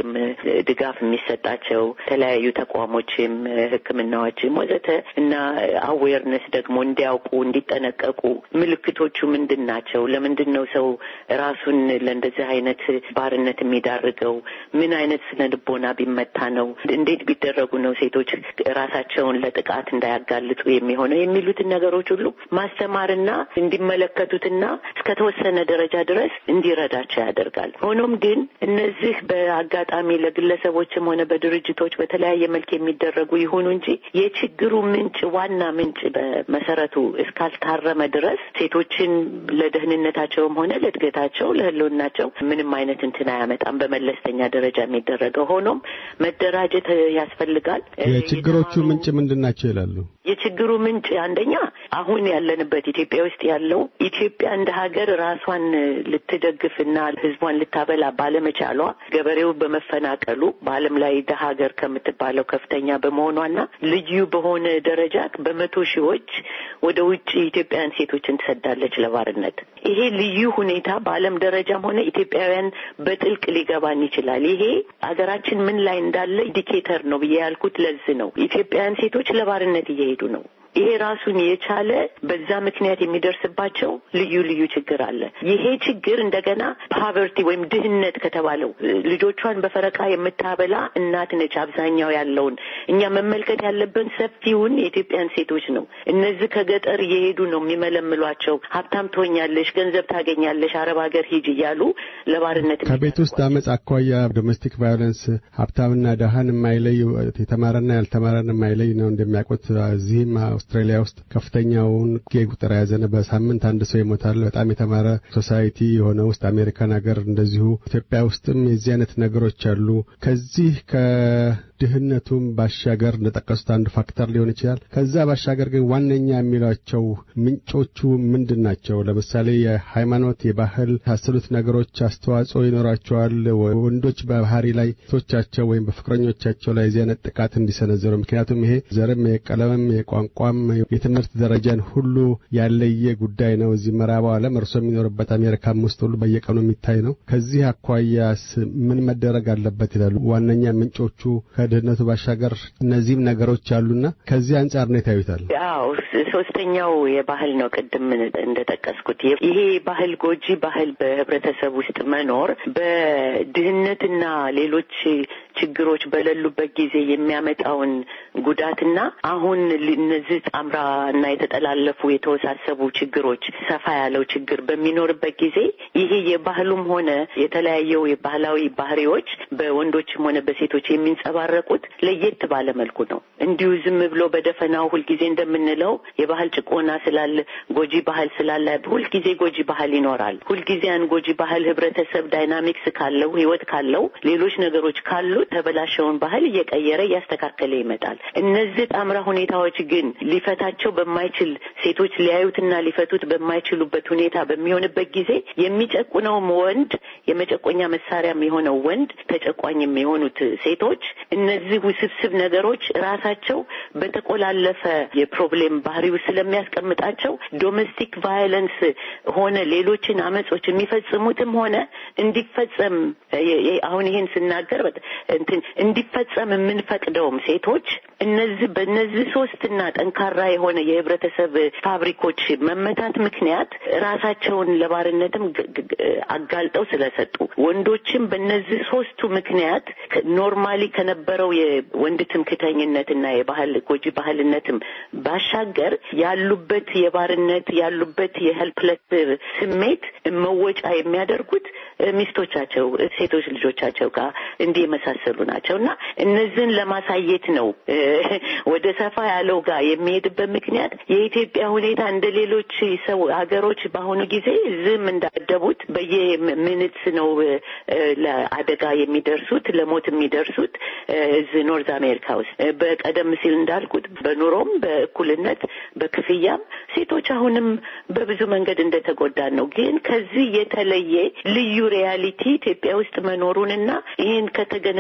የምክርም ድጋፍ የሚሰጣቸው የተለያዩ ተቋሞችም ሕክምናዎችም ወዘተ እና አዌርነስ ደግሞ እንዲያውቁ እንዲጠነቀቁ ምልክቶቹ ምንድን ናቸው? ለምንድን ነው ሰው ራሱን ለእንደዚህ አይነት ባርነት የሚዳርገው? ምን አይነት ስነ ልቦና ቢመታ ነው? እንዴት ቢደረጉ ነው ሴቶች ራሳቸውን ለጥቃት እንዳያጋልጡ የሚሆነው? የሚሉትን ነገሮች ሁሉ ማስተማርና እንዲመለከቱትና እስከተወሰነ ደረጃ ድረስ እንዲረዳቸው ያደርጋል። ሆኖም ግን እነዚህ በአጋጣሚ ለግለሰቦችም ሆነ በድርጅቶች በተለያየ መልክ የሚደረጉ ይሁኑ እንጂ የችግሩ ምንጭ ዋና ምንጭ በመሰረቱ እስካልታረመ ድረስ ሴቶችን ለደህንነታቸውም ሆነ ለእድገታቸው ለህልውናቸው ምንም አይነት እንትን አያመጣም። በመለስተኛ ደረጃ የሚደረገው ሆኖም መደራጀት ያስፈልጋል። የችግሮቹ ምንጭ ምንድን ናቸው ይላሉ? የችግሩ ምንጭ አንደኛ አሁን ያለንበት ኢትዮጵያ ውስጥ ያለው ኢትዮጵያ እንደ ሀገር ራሷን ልትደግፍና ህዝቧን ልታበላ ባለመቻሏ ገበሬው በመፈናቀሉ በዓለም ላይ ደሀ ሀገር ከምትባለው ከፍተኛ በመሆኗና ልዩ በሆነ ደረጃ በመቶ ሺዎች ወደ ውጭ ኢትዮጵያውያን ሴቶችን ትሰዳለች ለባርነት። ይሄ ልዩ ሁኔታ በዓለም ደረጃም ሆነ ኢትዮጵያውያን በጥልቅ ሊገባን ይችላል። ይሄ ሀገራችን ምን ላይ እንዳለ ኢንዲኬተር ነው ብዬ ያልኩት ለዚህ ነው። ኢትዮጵያውያን ሴቶች ለባርነት እየሄዱ ነው። ይሄ ራሱን የቻለ በዛ ምክንያት የሚደርስባቸው ልዩ ልዩ ችግር አለ። ይሄ ችግር እንደገና ፓቨርቲ ወይም ድህነት ከተባለው ልጆቿን በፈረቃ የምታበላ እናት ነች። አብዛኛው ያለውን እኛ መመልከት ያለብን ሰፊውን የኢትዮጵያን ሴቶች ነው። እነዚህ ከገጠር እየሄዱ ነው የሚመለምሏቸው። ሀብታም ትሆኛለሽ፣ ገንዘብ ታገኛለሽ፣ አረብ ሀገር ሂጅ እያሉ ለባርነት ከቤት ውስጥ አመፅ አኳያ ዶሜስቲክ ቫዮለንስ ሀብታምና ደሃን የማይለይ የተማረና ያልተማረን የማይለይ ነው እንደሚያውቁት እዚህም አውስትራሊያ ውስጥ ከፍተኛውን ጌ ቁጥር የያዘነ በሳምንት አንድ ሰው ይሞታል። በጣም የተማረ ሶሳይቲ የሆነ ውስጥ አሜሪካን ሀገር እንደዚሁ ኢትዮጵያ ውስጥም የዚህ አይነት ነገሮች አሉ። ከዚህ ከድህነቱም ባሻገር እንደጠቀሱት አንዱ ፋክተር ሊሆን ይችላል። ከዛ ባሻገር ግን ዋነኛ የሚሏቸው ምንጮቹ ምንድን ናቸው? ለምሳሌ የሃይማኖት፣ የባህል ታሰሉት ነገሮች አስተዋጽኦ ይኖራቸዋል። ወንዶች በባህሪ ላይ ሴቶቻቸው ወይም በፍቅረኞቻቸው ላይ የዚህ አይነት ጥቃት እንዲሰነዘሩ ምክንያቱም ይሄ ዘርም የቀለምም የቋንቋም የትምህርት ደረጃን ሁሉ ያለየ ጉዳይ ነው። እዚህ ምዕራባው ዓለም እርሶ የሚኖርበት አሜሪካም ውስጥ ሁሉ በየቀኑ የሚታይ ነው። ከዚህ አኳያስ ምን መደረግ አለበት ይላሉ? ዋነኛ ምንጮቹ ከድህነቱ ባሻገር እነዚህም ነገሮች አሉና ከዚህ አንጻር ነው ታዩታል? አዎ፣ ሶስተኛው የባህል ነው። ቅድም እንደጠቀስኩት ይሄ ባህል ጎጂ ባህል በህብረተሰብ ውስጥ መኖር በድህነትና ሌሎች ችግሮች በሌሉበት ጊዜ የሚያመጣውን ጉዳትና አሁን እነዚህ ጣምራ እና የተጠላለፉ የተወሳሰቡ ችግሮች ሰፋ ያለው ችግር በሚኖርበት ጊዜ ይሄ የባህሉም ሆነ የተለያየው የባህላዊ ባህሪዎች በወንዶችም ሆነ በሴቶች የሚንጸባረቁት ለየት ባለ መልኩ ነው። እንዲሁ ዝም ብሎ በደፈናው ሁልጊዜ እንደምንለው የባህል ጭቆና ስላለ ጎጂ ባህል ስላለ ሁልጊዜ ጎጂ ባህል ይኖራል። ሁልጊዜ ያን ጎጂ ባህል ህብረተሰብ ዳይናሚክስ ካለው ህይወት ካለው ሌሎች ነገሮች ካሉት ተበላሸውን ባህል እየቀየረ እያስተካከለ ይመጣል። እነዚህ ጣምራ ሁኔታዎች ግን ሊፈታቸው በማይችል ሴቶች ሊያዩትና ሊፈቱት በማይችሉበት ሁኔታ በሚሆንበት ጊዜ የሚጨቁነውም ወንድ የመጨቆኛ መሳሪያም የሆነው ወንድ ተጨቋኝም የሆኑት ሴቶች እነዚህ ውስብስብ ነገሮች ራሳቸው በተቆላለፈ የፕሮብሌም ባህሪው ስለሚያስቀምጣቸው ዶሜስቲክ ቫዮለንስ ሆነ ሌሎችን አመጾች የሚፈጽሙትም ሆነ እንዲፈጸም አሁን ይሄን ስናገር እንትን እንዲፈጸም የምንፈቅደውም ሴቶች እነዚህ በእነዚህ ሶስትና ጠንካራ የሆነ የህብረተሰብ ፋብሪኮች መመታት ምክንያት ራሳቸውን ለባርነትም አጋልጠው ስለሰጡ ወንዶችም በእነዚህ ሶስቱ ምክንያት ኖርማሊ ከነበረው የወንድ ትምክተኝነትና የባህል ጎጂ ባህልነትም ባሻገር ያሉበት የባርነት ያሉበት የሄልፕለስ ስሜት መወጫ የሚያደርጉት ሚስቶቻቸው፣ ሴቶች ልጆቻቸው ጋር እንዲህ የመሳሰሉ ናቸው እና እነዚህን ለማሳየት ነው ወደ ሰፋ ያለው ጋር የሚሄድበት ምክንያት የኢትዮጵያ ሁኔታ እንደ ሌሎች ሰው ሀገሮች በአሁኑ ጊዜ ዝም እንዳደቡት በየምንት ነው ለአደጋ የሚደርሱት ለሞት የሚደርሱት እዚህ ኖርዝ አሜሪካ ውስጥ በቀደም ሲል እንዳልኩት በኑሮም በእኩልነት በክፍያም ሴቶች አሁንም በብዙ መንገድ እንደተጎዳን ነው። ግን ከዚህ የተለየ ልዩ ሪያሊቲ ኢትዮጵያ ውስጥ መኖሩንና ይህን ከተገነዘ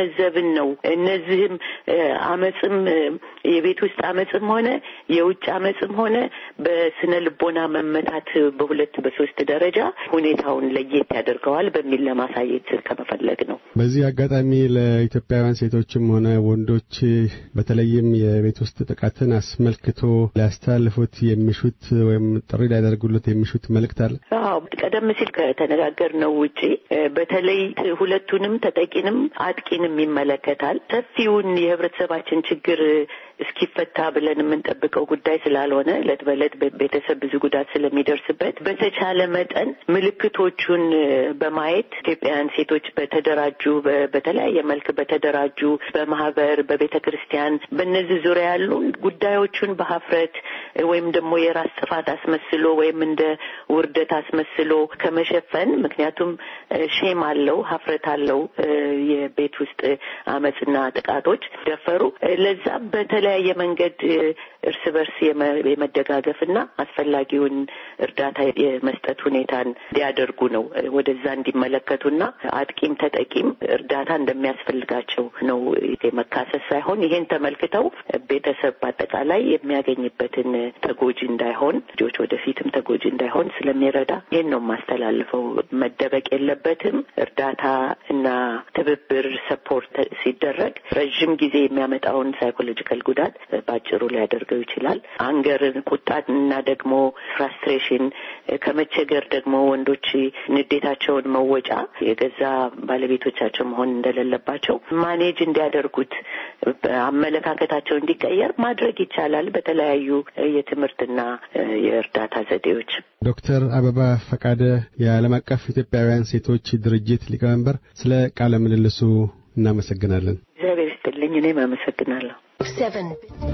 እየተገነዘብን ነው። እነዚህም አመፅም የቤት ውስጥ አመፅም ሆነ የውጭ አመፅም ሆነ በስነ ልቦና መመታት በሁለት በሶስት ደረጃ ሁኔታውን ለየት ያደርገዋል በሚል ለማሳየት ከመፈለግ ነው። በዚህ አጋጣሚ ለኢትዮጵያውያን ሴቶችም ሆነ ወንዶች በተለይም የቤት ውስጥ ጥቃትን አስመልክቶ ሊያስተላልፉት የሚሹት ወይም ጥሪ ሊያደርጉለት የሚሹት መልእክት አለ? አዎ፣ ቀደም ሲል ከተነጋገርነው ውጪ በተለይ ሁለቱንም ተጠቂንም አጥቂንም ይመለከታል። ሰፊውን የህብረተሰባችን ችግር እስኪፈታ ብለን የምንጠብቀው ጉዳይ ስላልሆነ እለት በእለት ቤተሰብ ብዙ ጉዳት ስለሚደርስበት በተቻለ መጠን ምልክቶቹን በማየት ኢትዮጵያውያን ሴቶች በተደራጁ በተለያየ መልክ በተደራጁ በማህበር፣ በቤተ ክርስቲያን በእነዚህ ዙሪያ ያሉ ጉዳዮቹን በሀፍረት ወይም ደግሞ የራስ ጥፋት አስመስሎ ወይም እንደ ውርደት አስመስሎ ከመሸፈን ምክንያቱም ሼም አለው፣ ሀፍረት አለው የቤት ውስጥ አመፅና ጥቃቶች ደፈሩ ለዛ በተለያየ መንገድ እርስ በርስ የመደጋገፍና አስፈላጊውን እርዳታ የመስጠት ሁኔታን እንዲያደርጉ ነው። ወደዛ እንዲመለከቱና አጥቂም ተጠቂም እርዳታ እንደሚያስፈልጋቸው ነው። የመካሰስ ሳይሆን ይሄን ተመልክተው ቤተሰብ በአጠቃላይ የሚያገኝበትን ተጎጂ እንዳይሆን ልጆች ወደፊትም ተጎጂ እንዳይሆን ስለሚረዳ ይሄን ነው የማስተላልፈው። መደበቅ የለበትም። እርዳታ እና ትብብር ሰፖርት ሲደረግ ረዥም ጊዜ የሚያመጣውን ሳይኮሎጂካል ጉዳት በአጭሩ ሊያደርገው ይችላል። አንገርን፣ ቁጣን እና ደግሞ ፍራስትሬሽን ከመቸገር ደግሞ ወንዶች ንዴታቸውን መወጫ የገዛ ባለቤቶቻቸው መሆን እንደሌለባቸው ማኔጅ እንዲያደርጉት አመለካከታቸው እንዲቀየር ማድረግ ይቻላል በተለያዩ የትምህርትና የእርዳታ ዘዴዎች። ዶክተር አበባ ፈቃደ የዓለም አቀፍ ኢትዮጵያውያን ሴቶች ድርጅት ሊቀመንበር፣ ስለ ቃለ ምልልሱ እናመሰግናለን። እግዚአብሔር ይስጥልኝ። እኔም አመሰግናለሁ። seven.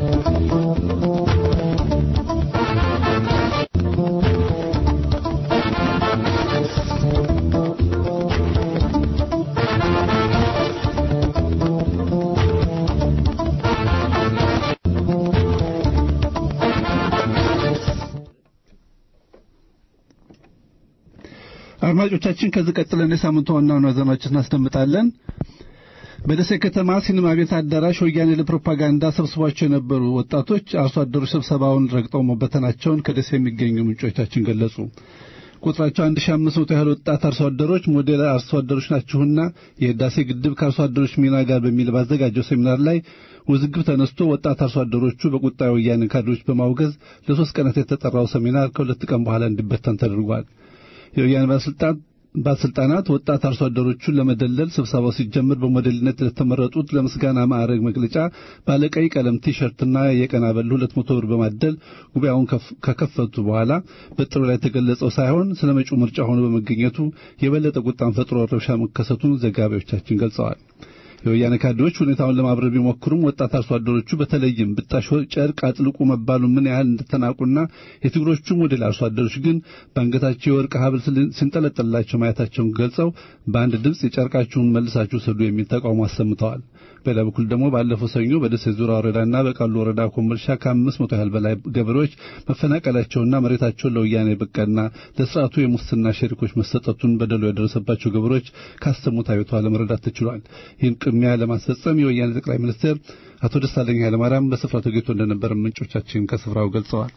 አድማጮቻችን ከዚህ ቀጥለን የሳምንቱ ዋና ዋና ዜናዎችን እናስደምጣለን። በደሴ ከተማ ሲኒማ ቤት አዳራሽ ወያኔ ለፕሮፓጋንዳ ሰብስቧቸው የነበሩ ወጣቶች አርሶ አደሮች ስብሰባውን ረግጠው መበተናቸውን ከደሴ የሚገኙ ምንጮቻችን ገለጹ። ቁጥራቸው 1500 ያህል ወጣት አርሶ አደሮች ሞዴል አርሶ አደሮች ናችሁና የህዳሴ ግድብ ከአርሶ አደሮች ሚና ጋር በሚል ባዘጋጀው ሴሚናር ላይ ውዝግብ ተነስቶ ወጣት አርሶ አደሮቹ በቁጣ የወያኔ ካድሬዎች በማውገዝ ለሶስት ቀናት የተጠራው ሴሚናር ከሁለት ቀን በኋላ እንዲበተን ተደርጓል። የወያኔ ባለስልጣን ባለስልጣናት ወጣት አርሶ አደሮቹን ለመደለል ስብሰባው ሲጀምር በሞዴልነት ለተመረጡት ለምስጋና ማዕረግ መግለጫ ባለቀይ ቀለም ቲሸርትና የቀን አበል ሁለት መቶ ብር በማደል ጉባኤውን ከከፈቱ በኋላ በጥሩ ላይ የተገለጸው ሳይሆን ስለ መጪው ምርጫ ሆኖ በመገኘቱ የበለጠ ቁጣን ፈጥሮ ረብሻ መከሰቱን ዘጋቢዎቻችን ገልጸዋል። የወያኔ ካድሬዎች ሁኔታውን ለማብረር ቢሞክሩም ወጣት አርሶ አደሮቹ በተለይም ብጣሽ ጨርቅ አጥልቁ መባሉ ምን ያህል እንደተናቁና የትግሮቹ ሞዴል አርሶ አደሮች ግን በአንገታቸው የወርቅ ሀብል ሲንጠለጠላቸው ማየታቸውን ገልጸው በአንድ ድምፅ የጨርቃችሁን መልሳችሁ ስዱ የሚል ተቃውሞ አሰምተዋል። በሌላ በኩል ደግሞ ባለፈው ሰኞ በደሴ ዙሪያ ወረዳና በቃሉ ወረዳ ኮምቦልቻ ከአምስት መቶ ያህል በላይ ገበሬዎች መፈናቀላቸውና መሬታቸውን ለወያኔ በቃና ለስርዓቱ የሙስና ሸሪኮች መሰጠቱን በደሉ የደረሰባቸው ገበሬዎች ካሰሙት አቤቷ ለመረዳት ተችሏል። ይህን ቅድሚያ ለማስፈጸም የወያኔ ጠቅላይ ሚኒስትር አቶ ደሳለኝ ኃይለማርያም በስፍራው ተገኝቶ እንደነበር ምንጮቻችን ከስፍራው ገልጸዋል።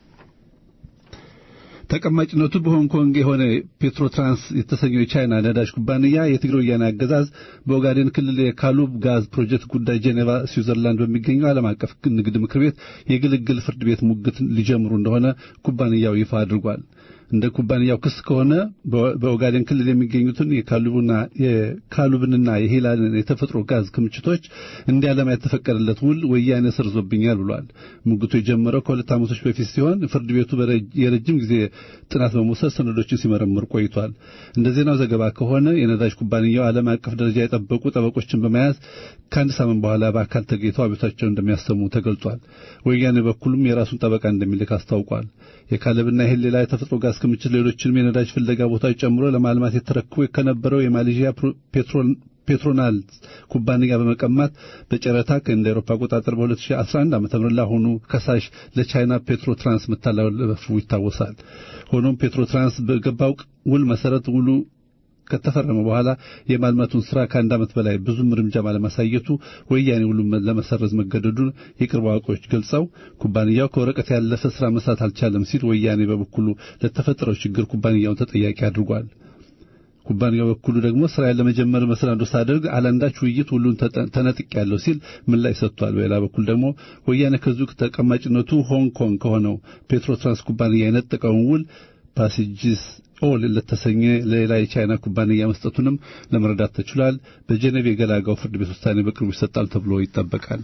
ተቀማጭነቱ በሆንግ ኮንግ የሆነ ፔትሮትራንስ የተሰኘው የቻይና ነዳጅ ኩባንያ የትግራይ ወያኔ አገዛዝ በኦጋዴን ክልል የካሉብ ጋዝ ፕሮጀክት ጉዳይ ጄኔቫ ስዊዘርላንድ በሚገኘው ዓለም አቀፍ ንግድ ምክር ቤት የግልግል ፍርድ ቤት ሙግት ሊጀምሩ እንደሆነ ኩባንያው ይፋ አድርጓል። እንደ ኩባንያው ክስ ከሆነ በኦጋዴን ክልል የሚገኙትን የካሉብና የካሉብንና የሂላልን የተፈጥሮ ጋዝ ክምችቶች እንዲያለማ የተፈቀደለት ውል ወያኔ ሰርዞብኛል ብሏል። ሙግቱ የጀመረው ከሁለት ዓመቶች በፊት ሲሆን ፍርድ ቤቱ የረጅም ጊዜ ጥናት በመውሰድ ሰነዶችን ሲመረምር ቆይቷል። እንደ ዜናው ዘገባ ከሆነ የነዳጅ ኩባንያው ዓለም አቀፍ ደረጃ የጠበቁ ጠበቆችን በመያዝ ከአንድ ሳምንት በኋላ በአካል ተገኝተው አቤታቸውን እንደሚያሰሙ ተገልጿል። ወያኔ በኩልም የራሱን ጠበቃ እንደሚልክ አስታውቋል። የካለብና የሄሌላ የተፈጥሮ ጋዝ ክምችት ሌሎችንም የነዳጅ ፍለጋ ቦታዎች ጨምሮ ለማልማት የተረክቦ ከነበረው የማሌዥያ ፔትሮናል ኩባንያ በመቀማት በጨረታ እንደ አውሮፓ አቆጣጠር በ2011 ዓ.ም ለአሁኑ ከሳሽ ለቻይና ፔትሮ ትራንስ መተላለፉ ይታወሳል። ሆኖም ፔትሮ ትራንስ በገባው ውል መሰረት ውሉ ከተፈረመ በኋላ የማልማቱን ስራ ከአንድ ዓመት በላይ ብዙም እርምጃ ባለማሳየቱ ወያኔ ሁሉም ለመሰረዝ መገደዱን የቅርብ አዋቂዎች ገልጸው ኩባንያው ከወረቀት ያለፈ ስራ መስራት አልቻለም ሲል ወያኔ በበኩሉ ለተፈጠረው ችግር ኩባንያውን ተጠያቂ አድርጓል። ኩባንያው በኩሉ ደግሞ ስራዬን ለመጀመር መሰናዶ ሳደርግ አላንዳች ውይይት ሁሉን ተነጥቅ ያለው ሲል ምላሽ ሰጥቷል። በሌላ በኩል ደግሞ ወያኔ ከዚሁ ተቀማጭነቱ ሆንግ ኮንግ ከሆነው ፔትሮትራንስ ኩባንያ የነጠቀውን ውል ፓሲጅስ ኦል ለተሰኘ ሌላ የቻይና ኩባንያ መስጠቱንም ለመረዳት ተችሏል። በጄኔቭ የገላጋው ፍርድ ቤት ውሳኔ በቅርቡ ይሰጣል ተብሎ ይጠበቃል።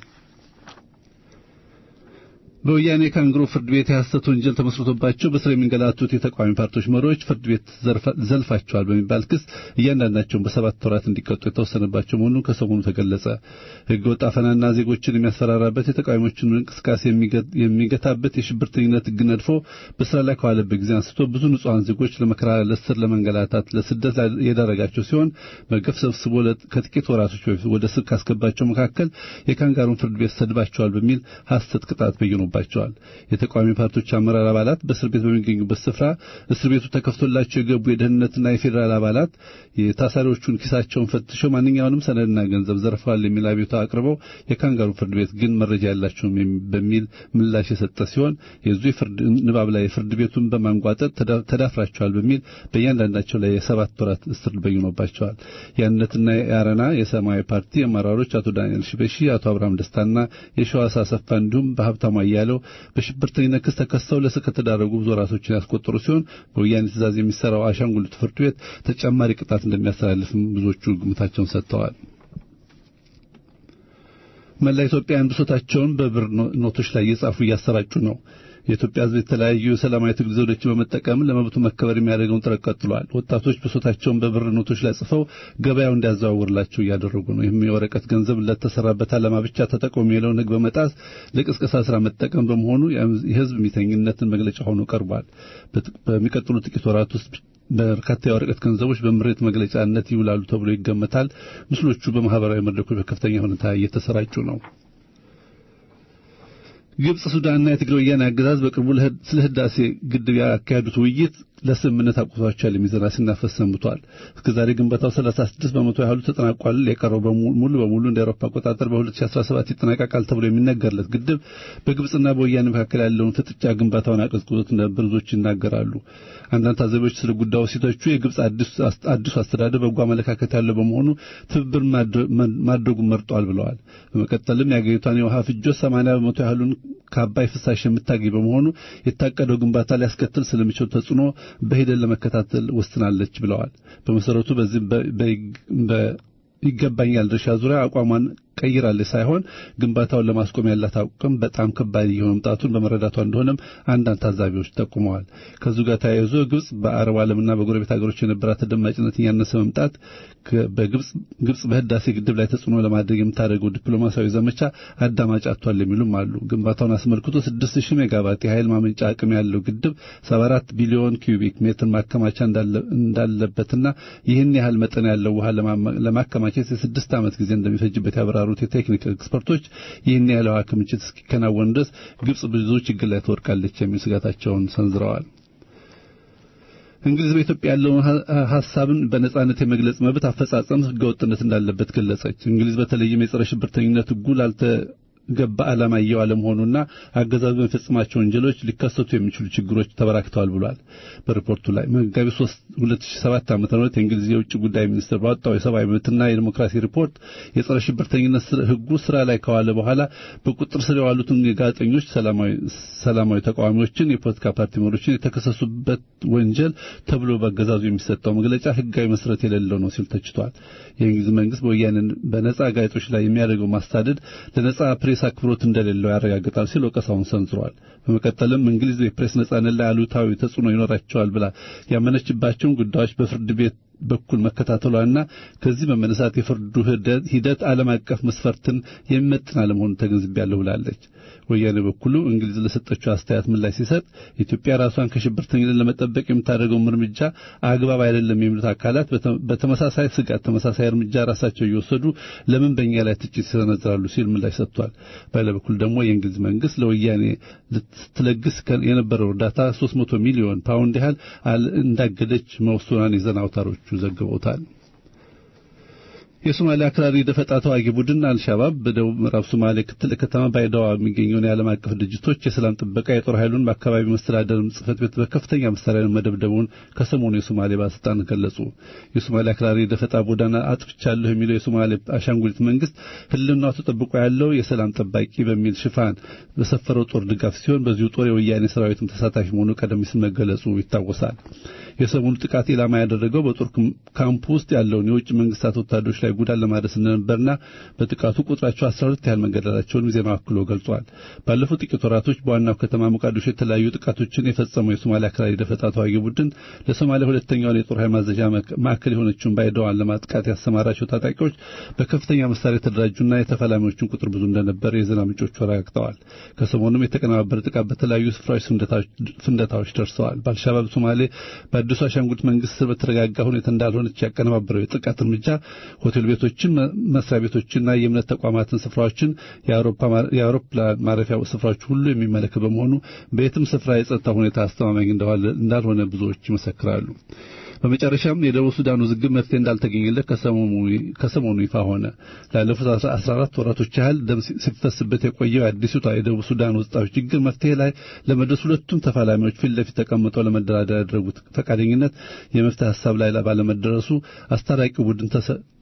በወያኔ ካንግሮ ፍርድ ቤት የሐሰት ወንጀል ተመስርቶባቸው በስር የሚንገላቱት የተቃዋሚ ፓርቲዎች መሪዎች ፍርድ ቤት ዘልፋቸዋል በሚባል ክስ እያንዳንዳቸውን በሰባት ወራት እንዲቀጡ የተወሰነባቸው መሆኑን ከሰሞኑ ተገለጸ። ሕገ ወጥ አፈናና ዜጎችን የሚያስፈራራበት የተቃዋሚዎችን እንቅስቃሴ የሚገታበት የሽብርተኝነት ሕግ ነድፎ በስራ ላይ ከዋለበት ጊዜ አንስቶ ብዙ ንጹሐን ዜጎች ለመከራ፣ ለእስር፣ ለመንገላታት፣ ለስደት የዳረጋቸው ሲሆን በገፍ ሰብስቦ ከጥቂት ወራቶች በፊት ወደ ስር ካስገባቸው መካከል የካንጋሩን ፍርድ ቤት ሰድባቸዋል በሚል ሐሰት ቅጣት በየኑ ባቸዋል። የተቃዋሚ ፓርቲዎች አመራር አባላት በእስር ቤት በሚገኙበት ስፍራ እስር ቤቱ ተከፍቶላቸው የገቡ የደህንነትና የፌዴራል አባላት የታሳሪዎቹን ኪሳቸውን ፈትሸው ማንኛውንም ሰነድና ገንዘብ ዘርፈዋል የሚል አቤቱታ አቅርበው የካንጋሩ ፍርድ ቤት ግን መረጃ ያላቸውም በሚል ምላሽ የሰጠ ሲሆን የዙ የፍርድ ንባብ ላይ ፍርድ ቤቱን በማንጓጠጥ ተዳፍራቸዋል በሚል በእያንዳንዳቸው ላይ የሰባት ወራት እስር በይኖባቸዋል። የአንድነትና የአረና የሰማያዊ ፓርቲ አመራሮች አቶ ዳንኤል ሽበሺ፣ አቶ አብርሃም ደስታና የሸዋስ አሰፋ እንዲሁም በሀብታሙ ያለው በሽብርተኝነት ክስ ተከሰው ለእስር ከተዳረጉ ብዙ ወራቶችን ያስቆጠሩ ሲሆን በወያኔ ትእዛዝ የሚሰራው አሻንጉሊት ፍርድ ቤት ተጨማሪ ቅጣት እንደሚያስተላልፍም ብዙዎቹ ግምታቸውን ሰጥተዋል። መላ ኢትዮጵያውያን ብሶታቸውን በብር ኖቶች ላይ እየጻፉ እያሰራጩ ነው። የኢትዮጵያ ሕዝብ የተለያዩ ሰላማዊ ትግል ዘዴዎችን በመጠቀም ለመብቱ መከበር የሚያደርገውን ጥረት ቀጥሏል። ወጣቶች ብሶታቸውን በብር ኖቶች ላይ ጽፈው ገበያው እንዲያዘዋውርላቸው እያደረጉ ነው። ይህም የወረቀት ገንዘብ ለተሰራበት ዓላማ ብቻ ተጠቀሙ የሚለውን ሕግ በመጣስ ለቅስቀሳ ስራ መጠቀም በመሆኑ የሕዝብ ሚተኝነትን መግለጫ ሆኖ ቀርቧል። በሚቀጥሉ ጥቂት ወራት ውስጥ በርካታ የወረቀት ገንዘቦች በምሬት መግለጫነት ይውላሉ ተብሎ ይገመታል። ምስሎቹ በማህበራዊ መድረኮች በከፍተኛ ሁኔታ እየተሰራጩ ነው። ግብጽ፣ ሱዳንና የትግራይ ወያኔ አገዛዝ በቅርቡ ስለ ህዳሴ ግድብ ያካሄዱት ውይይት ለስምምነት አቁቷቸዋል የሚል ዜና ሲናፈስ ሰንብቷል። እስከዛሬ ግንባታው 36 በመቶ ያህሉ ተጠናቋል። የቀረው ሙሉ በሙሉ እንደ አውሮፓ አቆጣጠር በ2017 ይጠናቀቃል ተብሎ የሚነገርለት ግድብ በግብጽና በወያኔ መካከል ያለውን ፍጥጫ ግንባታውን አቀዝቅዞት እንደነበር ብዙዎች ይናገራሉ። አንዳንድ ታዛቢዎች ስለ ጉዳዩ ሲተቹ የግብጽ አዲሱ አስተዳደር በጎ አመለካከት ያለው በመሆኑ ትብብር ማድረጉን መርጧል ብለዋል። በመቀጠልም የአገሪቷን የውሃ ፍጆት 80 በመቶ ያህሉን ከአባይ ፍሳሽ የምታገኝ በመሆኑ የታቀደው ግንባታ ሊያስከትል ስለሚችል ተጽዕኖ በሂደት ለመከታተል ወስናለች ብለዋል። በመሰረቱ በዚህ ይገባኛል ድርሻ ዙሪያ አቋሟን ቀይራለች ሳይሆን ግንባታውን ለማስቆም ያላት አቋም በጣም ከባድ እየሆነ መምጣቱን በመረዳቷ እንደሆነም አንዳንድ ታዛቢዎች ጠቁመዋል። ከዚሁ ጋር ተያይዞ ግብጽ በአረብ ዓለምና በጎረቤት ሀገሮች የነበራት ተደማጭነት እያነሰ መምጣት ግብጽ በህዳሴ ግድብ ላይ ተጽዕኖ ለማድረግ የምታደርገው ዲፕሎማሲያዊ ዘመቻ አዳማጭ አጥቷል የሚሉም አሉ። ግንባታውን አስመልክቶ 6000 ሜጋዋት የኃይል ማመንጫ አቅም ያለው ግድብ 74 ቢሊዮን ኪዩቢክ ሜትር ማከማቻ እንዳለበትና ይህን ያህል መጠን ያለው ውሃ ለማከማቸት የስድስት ዓመት ጊዜ እንደሚፈጅበት ያብራሩ የተባሉት የቴክኒክ ኤክስፐርቶች ይህን ያህል ውሃ ክምችት እስኪከናወን ድረስ ግብጽ ብዙ ችግር ላይ ትወድቃለች የሚል ስጋታቸውን ሰንዝረዋል። እንግሊዝ በኢትዮጵያ ያለውን ሀሳብን በነጻነት የመግለጽ መብት አፈጻጸም ህገወጥነት እንዳለበት ገለጸች። እንግሊዝ በተለይም የጸረ ሽብርተኝነት ህጉ ላልተ ገባ ዓላማ እየዋለ መሆኑና አገዛዙ በሚፈጽማቸው ወንጀሎች ሊከሰቱ የሚችሉ ችግሮች ተበራክተዋል ብሏል። በሪፖርቱ ላይ መጋቢት 3 2007 ዓ.ም የእንግሊዝ የውጭ ጉዳይ ሚኒስትር ባወጣው የሰብአዊ መብትና የዲሞክራሲ ሪፖርት የጸረ ሽብርተኝነት ህጉ ስራ ላይ ከዋለ በኋላ በቁጥር ስር የዋሉትን ጋዜጠኞች፣ ሰላማዊ ተቃዋሚዎችን፣ የፖለቲካ ፓርቲ መሪዎችን የተከሰሱበት ወንጀል ተብሎ በአገዛዙ የሚሰጠው መግለጫ ህጋዊ መሰረት የሌለው ነው ሲል ተችቷል። የእንግሊዝ መንግስት በወያኔ በነጻ ጋዜጦች ላይ የሚያደርገው ማስታደድ ለነጻ ፕሬስ አክብሮት እንደሌለው ያረጋግጣል ሲል ወቀሳውን ሰንዝሯል። በመቀጠልም እንግሊዝ የፕሬስ ነጻነት ላይ አሉታዊ ተጽዕኖ ይኖራቸዋል ብላ ያመነችባቸውን ጉዳዮች በፍርድ ቤት በኩል መከታተሏና ከዚህ በመነሳት የፍርዱ ሂደት ዓለም አቀፍ መስፈርትን የሚመጥን አለመሆኑን ተገንዝቤያለሁ ብላለች። ወያኔ በኩሉ እንግሊዝ ለሰጠችው አስተያየት ምላሽ ሲሰጥ ኢትዮጵያ ራሷን ከሽብርተኝነት ለመጠበቅ የምታደርገውን እርምጃ አግባብ አይደለም የሚሉት አካላት በተመሳሳይ ስጋት ተመሳሳይ እርምጃ ራሳቸው እየወሰዱ ለምን በእኛ ላይ ትችት ይሰነዝራሉ ሲል ምላሽ ሰጥቷል። በሌላ በኩል ደግሞ የእንግሊዝ መንግስት ለወያኔ ልትለግስ የነበረው እርዳታ 300 ሚሊዮን ፓውንድ ያህል እንዳገደች መወሰኗን የዜና አውታሮቹ ዘግበውታል። የሶማሊያ አክራሪ ደፈጣ ተዋጊ ቡድን አልሻባብ በደቡብ ምዕራብ ሶማሌ ክትል ከተማ ባይዳዋ የሚገኘውን የዓለም አቀፍ ድርጅቶች የሰላም ጥበቃ የጦር ኃይሉን በአካባቢው መስተዳደር ጽሕፈት ቤት በከፍተኛ መሳሪያ መደብደቡን ከሰሞኑ የሶማሌ ባለስልጣን ገለጹ። የሶማሊያ አክራሪ ደፈጣ ቡድን አጥፍቻለሁ የሚለው የሶማሌ አሻንጉሊት መንግስት ሕልውናው ተጠብቆ ያለው የሰላም ጠባቂ በሚል ሽፋን በሰፈረው ጦር ድጋፍ ሲሆን በዚሁ ጦር የወያኔ ሰራዊትም ተሳታፊ መሆኑ ቀደም ሲል መገለጹ ይታወሳል። የሰሞኑ ጥቃት ኢላማ ያደረገው በጦር ካምፕ ውስጥ ያለውን የውጭ መንግስታት ወታደሮች ላይ ጉዳት ለማድረስ እንደነበርና በጥቃቱ ቁጥራቸው 12 ያህል መገደላቸውን ዜናው አክሎ ገልጿል። ባለፉት ጥቂት ወራቶች በዋናው ከተማ ሞቃዲሾ የተለያዩ ጥቃቶችን የፈጸመው የሶማሊያ አክራሪ ደፈጣ ተዋጊ ቡድን ለሶማሊያ ሁለተኛውን የጦር ኃይል ማዘዣ ማዕከል የሆነችውን ባይዳዋን ለማጥቃት ያሰማራቸው ታጣቂዎች በከፍተኛ መሳሪያ የተደራጁና የተፋላሚዎችን ቁጥር ብዙ እንደነበር የዜና ምንጮቹ አረጋግጠዋል። ከሰሞኑም የተቀነባበረ ጥቃት በተለያዩ ስፍራዎች ፍንደታዎች ደርሰዋል። በአልሻባብ ሶማሌ በአዲሱ አሻንጉሊት መንግስት ስር በተረጋጋ ሁኔታ እንዳልሆነች ያቀነባበረው የጥቃት እርምጃ ሆቴል ቤቶችን፣ መስሪያ ቤቶችና የእምነት ተቋማትን ስፍራዎችን፣ የአውሮፕላን ማረፊያ ስፍራዎች ሁሉ የሚመለከት በመሆኑ በየትም ስፍራ የጸጥታ ሁኔታ አስተማማኝ እንዳልሆነ ብዙዎች ይመሰክራሉ። በመጨረሻም የደቡብ ሱዳን ውዝግብ መፍትሄ እንዳልተገኘለት ከሰሞኑ ይፋ ሆነ። ላለፉት 14 ወራቶች ያህል ደም ሲፈስበት የቆየው የአዲሲቷ የደቡብ ሱዳን ውስጣዊ ችግር መፍትሄ ላይ ለመድረስ ሁለቱም ተፋላሚዎች ፊት ለፊት ተቀምጠው ለመደራደር ያደረጉት ፈቃደኝነት የመፍትሄ ሀሳብ ላይ ባለመደረሱ አስታራቂው ቡድን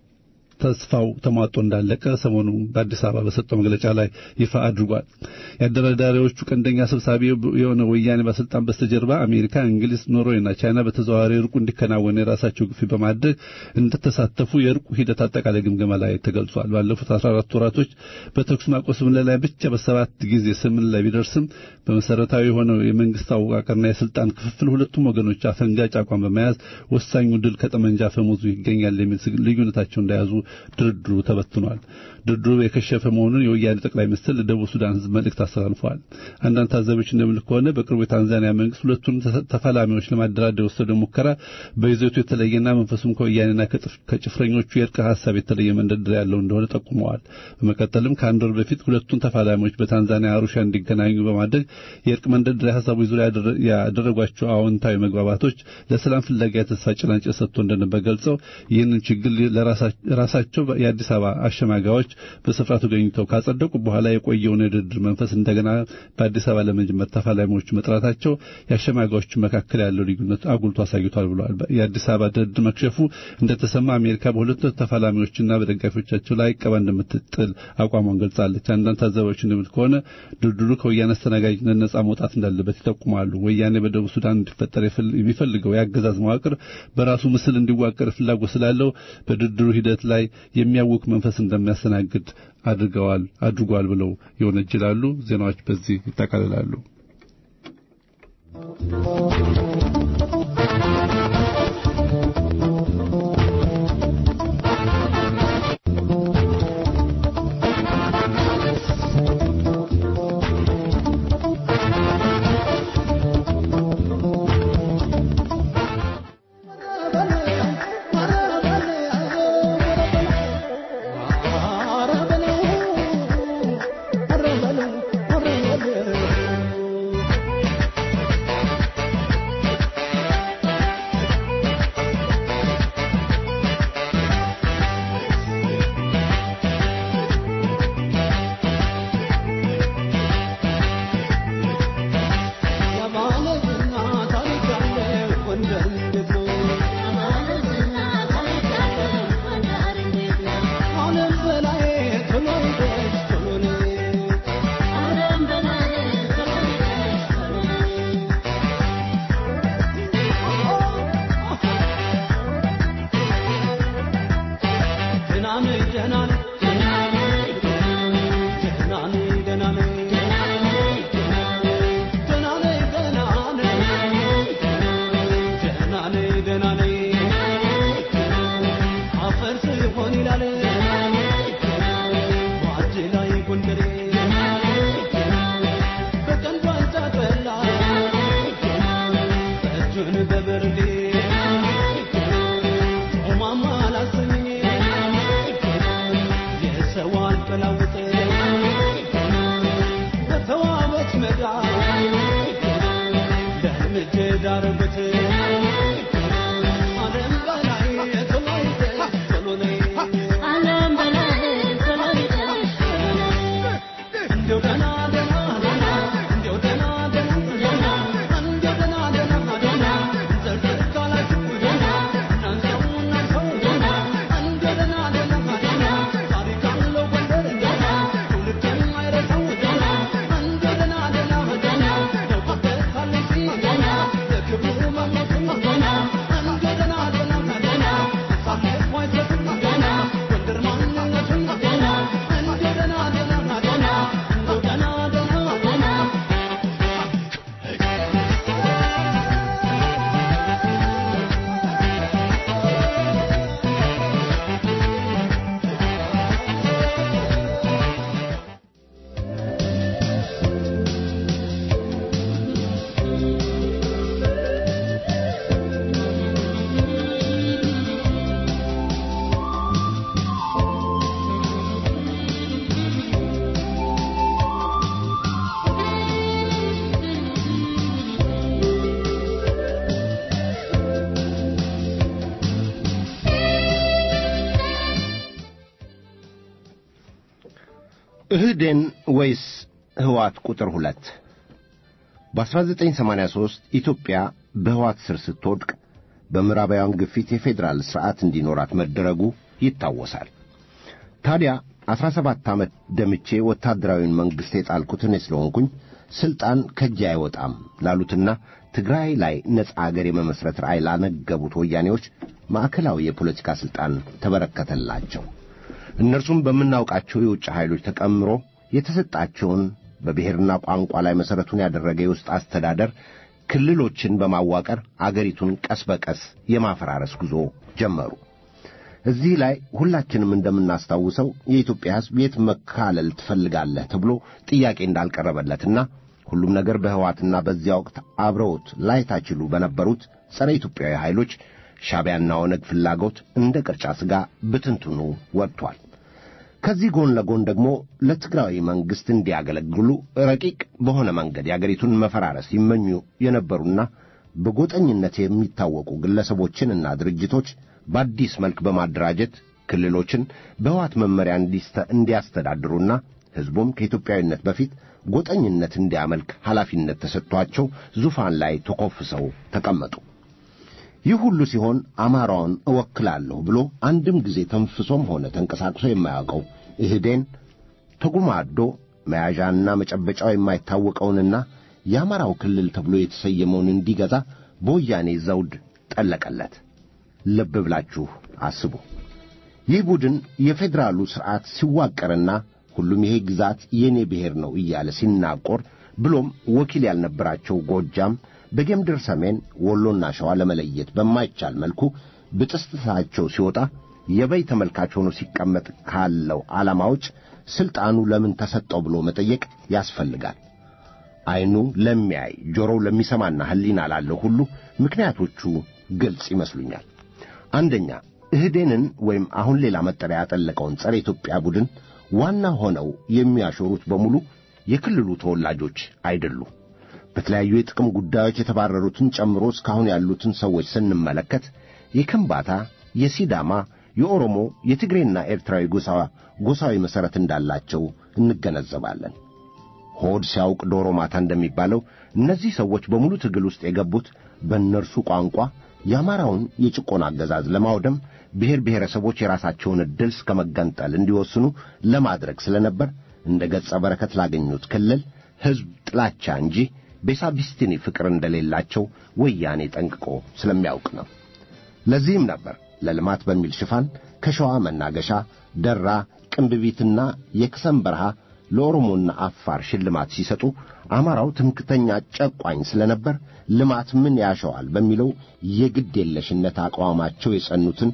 ተስፋው ተሟጦ እንዳለቀ ሰሞኑ በአዲስ አበባ በሰጠው መግለጫ ላይ ይፋ አድርጓል። የአደራዳሪዎቹ ቀንደኛ ሰብሳቢ የሆነ ወያኔ ባለስልጣን በስተጀርባ አሜሪካ፣ እንግሊዝ፣ ኖርዌይና ቻይና በተዘዋዋሪ እርቁ እንዲከናወን የራሳቸው ግፊት በማድረግ እንደተሳተፉ የእርቁ ሂደት አጠቃላይ ግምገማ ላይ ተገልጿል። ባለፉት 14 ወራቶች በተኩስ ማቆም ስምምነት ላይ ብቻ በሰባት ጊዜ ስምምነት ላይ ቢደርስም በመሰረታዊ የሆነው የመንግስት አወቃቀርና የስልጣን ክፍፍል ሁለቱም ወገኖች አፈንጋጭ አቋም በመያዝ ወሳኙ ድል ከጠመንጃ ፈሙዙ ይገኛል የሚል ልዩነታቸው እንደያዙ ድርድሩ ተበትኗል። ድርድሩ የከሸፈ መሆኑን የወያኔ ጠቅላይ ሚኒስትር ለደቡብ ሱዳን ሕዝብ መልእክት አስተላልፈዋል። አንዳንድ ታዛቢዎች እንደሚሉት ከሆነ በቅርቡ የታንዛኒያ መንግስት ሁለቱን ተፋላሚዎች ለማደራደር የወሰደው ሙከራ በይዘቱ የተለየና መንፈሱም ከወያኔና ከጭፍረኞቹ የእርቅ ሀሳብ የተለየ መንደርደሪያ ያለው እንደሆነ ጠቁመዋል። በመቀጠልም ከአንድ ወር በፊት ሁለቱን ተፋላሚዎች በታንዛኒያ አሩሻ እንዲገናኙ በማድረግ የእርቅ መንደርደሪያ ሀሳቦች ዙሪያ ያደረጓቸው አዎንታዊ መግባባቶች ለሰላም ፍለጋ የተስፋ ጭላንጭል ሰጥቶ እንደነበር ገልጸው ይህንን ችግር ለራሳቸው የአዲስ አበባ አሸማጋዮች በስፍራው ተገኝተው ካጸደቁ በኋላ የቆየውን የድርድር መንፈስ እንደገና በአዲስ አበባ ለመጀመር ተፋላሚዎቹ መጥራታቸው የአሸማጋዮቹ መካከል ያለው ልዩነት አጉልቶ አሳይቷል ብለዋል። የአዲስ አበባ ድርድር መክሸፉ እንደተሰማ አሜሪካ በሁለቱ ተፋላሚዎችና በደጋፊዎቻቸው ላይ ቀባ እንደምትጥል አቋሟን ገልጻለች። አንዳንድ ታዛቢዎች እንደሚሉት ከሆነ ድርድሩ ከወያኔ አስተናጋጅነት ነጻ መውጣት እንዳለበት ይጠቁማሉ። ወያኔ በደቡብ ሱዳን እንዲፈጠር የሚፈልገው የአገዛዝ መዋቅር በራሱ ምስል እንዲዋቀር ፍላጎት ስላለው በድርድሩ ሂደት ላይ የሚያውክ መንፈስ እንደሚያስተናግድ አድርገዋል አድርጓል ብለው ይወነጅላሉ። ዜናዎች በዚህ ይጠቃልላሉ። Thank you. እጁን በብርሌ ኦማማ ላሰኝ የሰው አልቀላውጥ በተዋበች መዳ ለእርምጄ ዳረጉት ዓለም በላይ ቶሎይተ ቶሎነይ እንዲያው ደህና ደህና ደህና እንዲያው ደህና ደህና ደህና እንዲያው ደህና ደህና ደህና ዘርዘር ካላችሁ ደህና እናንተው እናንተው ደህና እንዲያው ደህና ደህና ደህና ታሪክ አለው ጎንደር ደህና ትውልድ የማይረሳው ደህና እንዲያው ደህና ደህና ደህና ደውቆበታለች ደህና ለክብሩ መሞቱን ደህና እንዲያው ደህና ደህና ደህና ሳለፍ አይሰጥም ደህና ጎንደር ማንነቱን ደህና እንዲያው ደህና ደህና ደህና እንዲያው ደህና ደህና ደህና እህዴን ወይስ ህዋት ቁጥር ሁለት በ1983 ኢትዮጵያ በህዋት ስር ስትወድቅ በምዕራባውያን ግፊት የፌዴራል ሥርዓት እንዲኖራት መደረጉ ይታወሳል። ታዲያ አሥራ ሰባት ዓመት ደምቼ ወታደራዊን መንግሥት የጣልኩት እኔ ስለሆንኩኝ ሥልጣን ከእጄ አይወጣም ላሉትና ትግራይ ላይ ነጻ አገር የመመሥረት ራዕይ ላነገቡት ወያኔዎች ማዕከላዊ የፖለቲካ ሥልጣን ተበረከተላቸው። እነርሱም በምናውቃቸው የውጭ ኃይሎች ተቀምሮ የተሰጣቸውን በብሔርና ቋንቋ ላይ መሠረቱን ያደረገ የውስጥ አስተዳደር ክልሎችን በማዋቀር አገሪቱን ቀስ በቀስ የማፈራረስ ጉዞ ጀመሩ። እዚህ ላይ ሁላችንም እንደምናስታውሰው የኢትዮጵያ ሕዝብ የት መካለል ትፈልጋለህ ተብሎ ጥያቄ እንዳልቀረበለትና ሁሉም ነገር በሕዋትና በዚያ ወቅት አብረውት ላይታችሉ በነበሩት ጸረ ኢትዮጵያዊ ኃይሎች ሻዕቢያና ኦነግ ፍላጎት እንደ ቅርጫ ሥጋ ብትንትኑ ወጥቷል። ከዚህ ጎን ለጎን ደግሞ ለትግራዊ መንግሥት እንዲያገለግሉ ረቂቅ በሆነ መንገድ የአገሪቱን መፈራረስ ይመኙ የነበሩና በጎጠኝነት የሚታወቁ ግለሰቦችንና ድርጅቶች በአዲስ መልክ በማደራጀት ክልሎችን በሕዋት መመሪያ እንዲያስተዳድሩና ሕዝቡም ከኢትዮጵያዊነት በፊት ጎጠኝነት እንዲያመልክ ኃላፊነት ተሰጥቷቸው ዙፋን ላይ ተኮፍሰው ተቀመጡ። ይህ ሁሉ ሲሆን አማራውን እወክላለሁ ብሎ አንድም ጊዜ ተንፍሶም ሆነ ተንቀሳቅሶ የማያውቀው ኢህዴን ተጉማዶ መያዣና መጨበጫው የማይታወቀውንና የአማራው ክልል ተብሎ የተሰየመውን እንዲገዛ በወያኔ ዘውድ ጠለቀለት። ልብ ብላችሁ አስቡ። ይህ ቡድን የፌዴራሉ ሥርዓት ሲዋቀርና ሁሉም ይሄ ግዛት የእኔ ብሔር ነው እያለ ሲናቆር ብሎም ወኪል ያልነበራቸው ጎጃም በጌምድር ሰሜን ወሎና ሸዋ ለመለየት በማይቻል መልኩ ብጥስጥሳቸው ሲወጣ የበይ ተመልካች ሆኖ ሲቀመጥ ካለው ዓላማ ውጭ ሥልጣኑ ለምን ተሰጠው ብሎ መጠየቅ ያስፈልጋል። ዐይኑ ለሚያይ ጆሮው ለሚሰማና ሕሊና ላለው ሁሉ ምክንያቶቹ ግልጽ ይመስሉኛል። አንደኛ እህዴንን ወይም አሁን ሌላ መጠሪያ ያጠለቀውን ጸረ ኢትዮጵያ ቡድን ዋና ሆነው የሚያሾሩት በሙሉ የክልሉ ተወላጆች አይደሉም። በተለያዩ የጥቅም ጉዳዮች የተባረሩትን ጨምሮ እስካሁን ያሉትን ሰዎች ስንመለከት የከምባታ፣ የሲዳማ፣ የኦሮሞ፣ የትግሬና ኤርትራዊ ጎሳ ጎሳዊ መሠረት እንዳላቸው እንገነዘባለን። ሆድ ሲያውቅ ዶሮ ማታ እንደሚባለው እነዚህ ሰዎች በሙሉ ትግል ውስጥ የገቡት በእነርሱ ቋንቋ የአማራውን የጭቆና አገዛዝ ለማውደም ብሔር ብሔረሰቦች የራሳቸውን ዕድል እስከ መገንጠል እንዲወስኑ ለማድረግ ስለነበር እንደ ገጸ በረከት ላገኙት ክልል ሕዝብ ጥላቻ እንጂ ቤሳቢስቲኒ ፍቅር እንደሌላቸው ወያኔ ጠንቅቆ ስለሚያውቅ ነው። ለዚህም ነበር ለልማት በሚል ሽፋን ከሸዋ መናገሻ፣ ደራ፣ ቅንብቢትና የክሰም በረሃ ለኦሮሞና አፋር ሽልማት ሲሰጡ አማራው ትምክተኛ ጨቋኝ ስለነበር ልማት ምን ያሸዋል በሚለው የግድ የለሽነት አቋማቸው የጸኑትን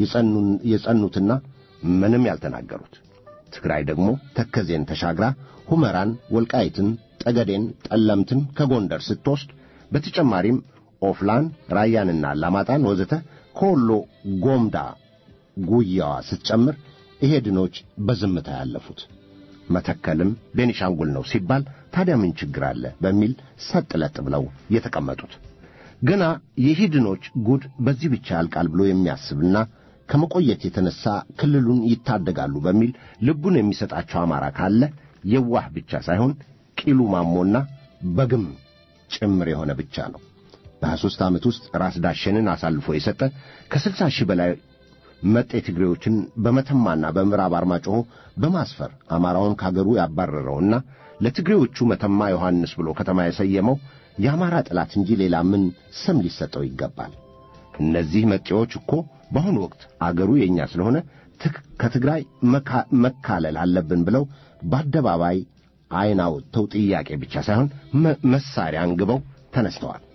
የጸኑትና ምንም ያልተናገሩት። ትግራይ ደግሞ ተከዜን ተሻግራ ሁመራን፣ ወልቃይትን፣ ጠገዴን፣ ጠለምትን ከጎንደር ስትወስድ በተጨማሪም ኦፍላን፣ ራያንና አላማጣን ወዘተ ከወሎ ጎምዳ ጉያዋ ስትጨምር ኢሄድኖች በዝምታ ያለፉት። መተከልም ቤኒሻንጉል ነው ሲባል ታዲያ ምን ችግር አለ በሚል ሰጥ ለጥ ብለው የተቀመጡት። ገና የሂድኖች ጉድ በዚህ ብቻ ያልቃል ብሎ የሚያስብና ከመቆየት የተነሳ ክልሉን ይታደጋሉ በሚል ልቡን የሚሰጣቸው አማራ ካለ የዋህ ብቻ ሳይሆን ቂሉ ማሞና በግም ጭምር የሆነ ብቻ ነው። በሀያ ሦስት ዓመት ውስጥ ራስ ዳሸንን አሳልፎ የሰጠ ከስልሳ ሺህ በላይ መጤ ትግሬዎችን በመተማና በምዕራብ አርማጭሆ በማስፈር አማራውን ካገሩ ያባረረውና ለትግሬዎቹ መተማ ዮሐንስ ብሎ ከተማ የሰየመው የአማራ ጠላት እንጂ ሌላ ምን ስም ሊሰጠው ይገባል? እነዚህ መጤዎች እኮ በአሁኑ ወቅት አገሩ የእኛ ስለሆነ ከትግራይ መካለል አለብን ብለው በአደባባይ ዓይን አውጥተው ጥያቄ ብቻ ሳይሆን መሳሪያ አንግበው ተነስተዋል።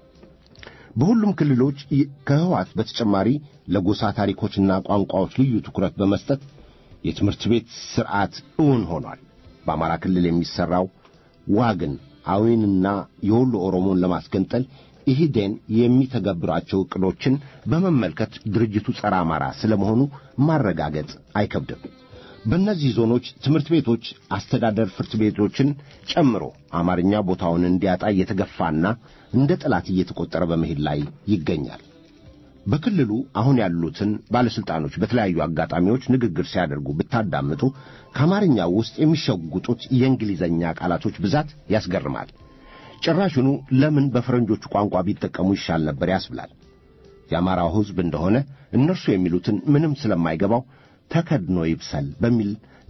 በሁሉም ክልሎች ከህዋት በተጨማሪ ለጎሳ ታሪኮችና ቋንቋዎች ልዩ ትኩረት በመስጠት የትምህርት ቤት ሥርዓት እውን ሆኗል። በአማራ ክልል የሚሠራው ዋግን አዊንና የወሎ ኦሮሞን ለማስገንጠል ኢህዴን የሚተገብራቸው ዕቅዶችን በመመልከት ድርጅቱ ጸረ አማራ ስለመሆኑ ማረጋገጥ አይከብድም። በእነዚህ ዞኖች ትምህርት ቤቶች፣ አስተዳደር ፍርድ ቤቶችን ጨምሮ አማርኛ ቦታውን እንዲያጣ እየተገፋና እንደ ጠላት እየተቆጠረ በመሄድ ላይ ይገኛል። በክልሉ አሁን ያሉትን ባለሥልጣኖች በተለያዩ አጋጣሚዎች ንግግር ሲያደርጉ ብታዳምጡ ከአማርኛው ውስጥ የሚሸጉጡት የእንግሊዘኛ ቃላቶች ብዛት ያስገርማል። ጭራሹኑ ለምን በፈረንጆቹ ቋንቋ ቢጠቀሙ ይሻል ነበር ያስብላል። የአማራው ሕዝብ እንደሆነ እነርሱ የሚሉትን ምንም ስለማይገባው ተከድኖ ይብሰል በሚል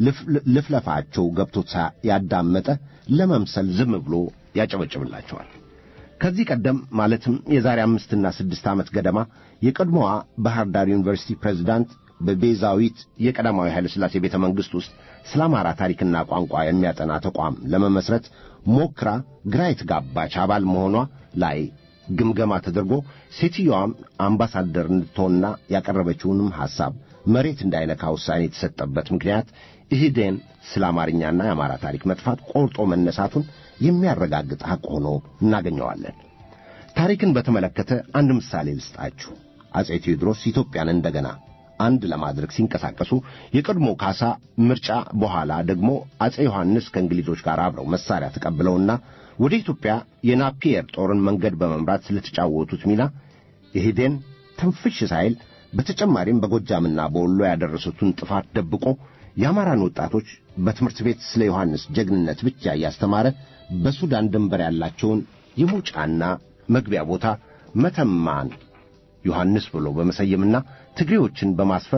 ልፍለፋቸው ገብቶት ያዳመጠ ለመምሰል ዝም ብሎ ያጨበጭብላቸዋል። ከዚህ ቀደም ማለትም የዛሬ አምስትና ስድስት ዓመት ገደማ የቀድሞዋ ባህር ዳር ዩኒቨርሲቲ ፕሬዚዳንት በቤዛዊት የቀዳማዊ ኃይለ ሥላሴ ቤተ መንግሥት ውስጥ ስለ አማራ ታሪክና ቋንቋ የሚያጠና ተቋም ለመመስረት ሞክራ ግራ የተጋባች አባል መሆኗ ላይ ግምገማ ተደርጎ ሴትዮዋም አምባሳደር እንድትሆንና ያቀረበችውንም ሐሳብ መሬት እንዳይነካ ውሳኔ የተሰጠበት ምክንያት ኢህዴን ስለ አማርኛና የአማራ ታሪክ መጥፋት ቆርጦ መነሳቱን የሚያረጋግጥ ሐቅ ሆኖ እናገኘዋለን። ታሪክን በተመለከተ አንድ ምሳሌ ልስጣችሁ። አጼ ቴዎድሮስ ኢትዮጵያን እንደገና አንድ ለማድረግ ሲንቀሳቀሱ የቀድሞ ካሳ ምርጫ በኋላ ደግሞ አጼ ዮሐንስ ከእንግሊዞች ጋር አብረው መሳሪያ ተቀብለውና ወደ ኢትዮጵያ የናፒየር ጦርን መንገድ በመምራት ስለተጫወቱት ሚና ኢህዴን ትንፍሽ ሳይል በተጨማሪም በጎጃምና በወሎ ያደረሱትን ጥፋት ደብቆ የአማራን ወጣቶች በትምህርት ቤት ስለ ዮሐንስ ጀግንነት ብቻ እያስተማረ በሱዳን ድንበር ያላቸውን የሙጫና መግቢያ ቦታ መተማን ዮሐንስ ብሎ በመሰየምና ትግሬዎችን በማስፈር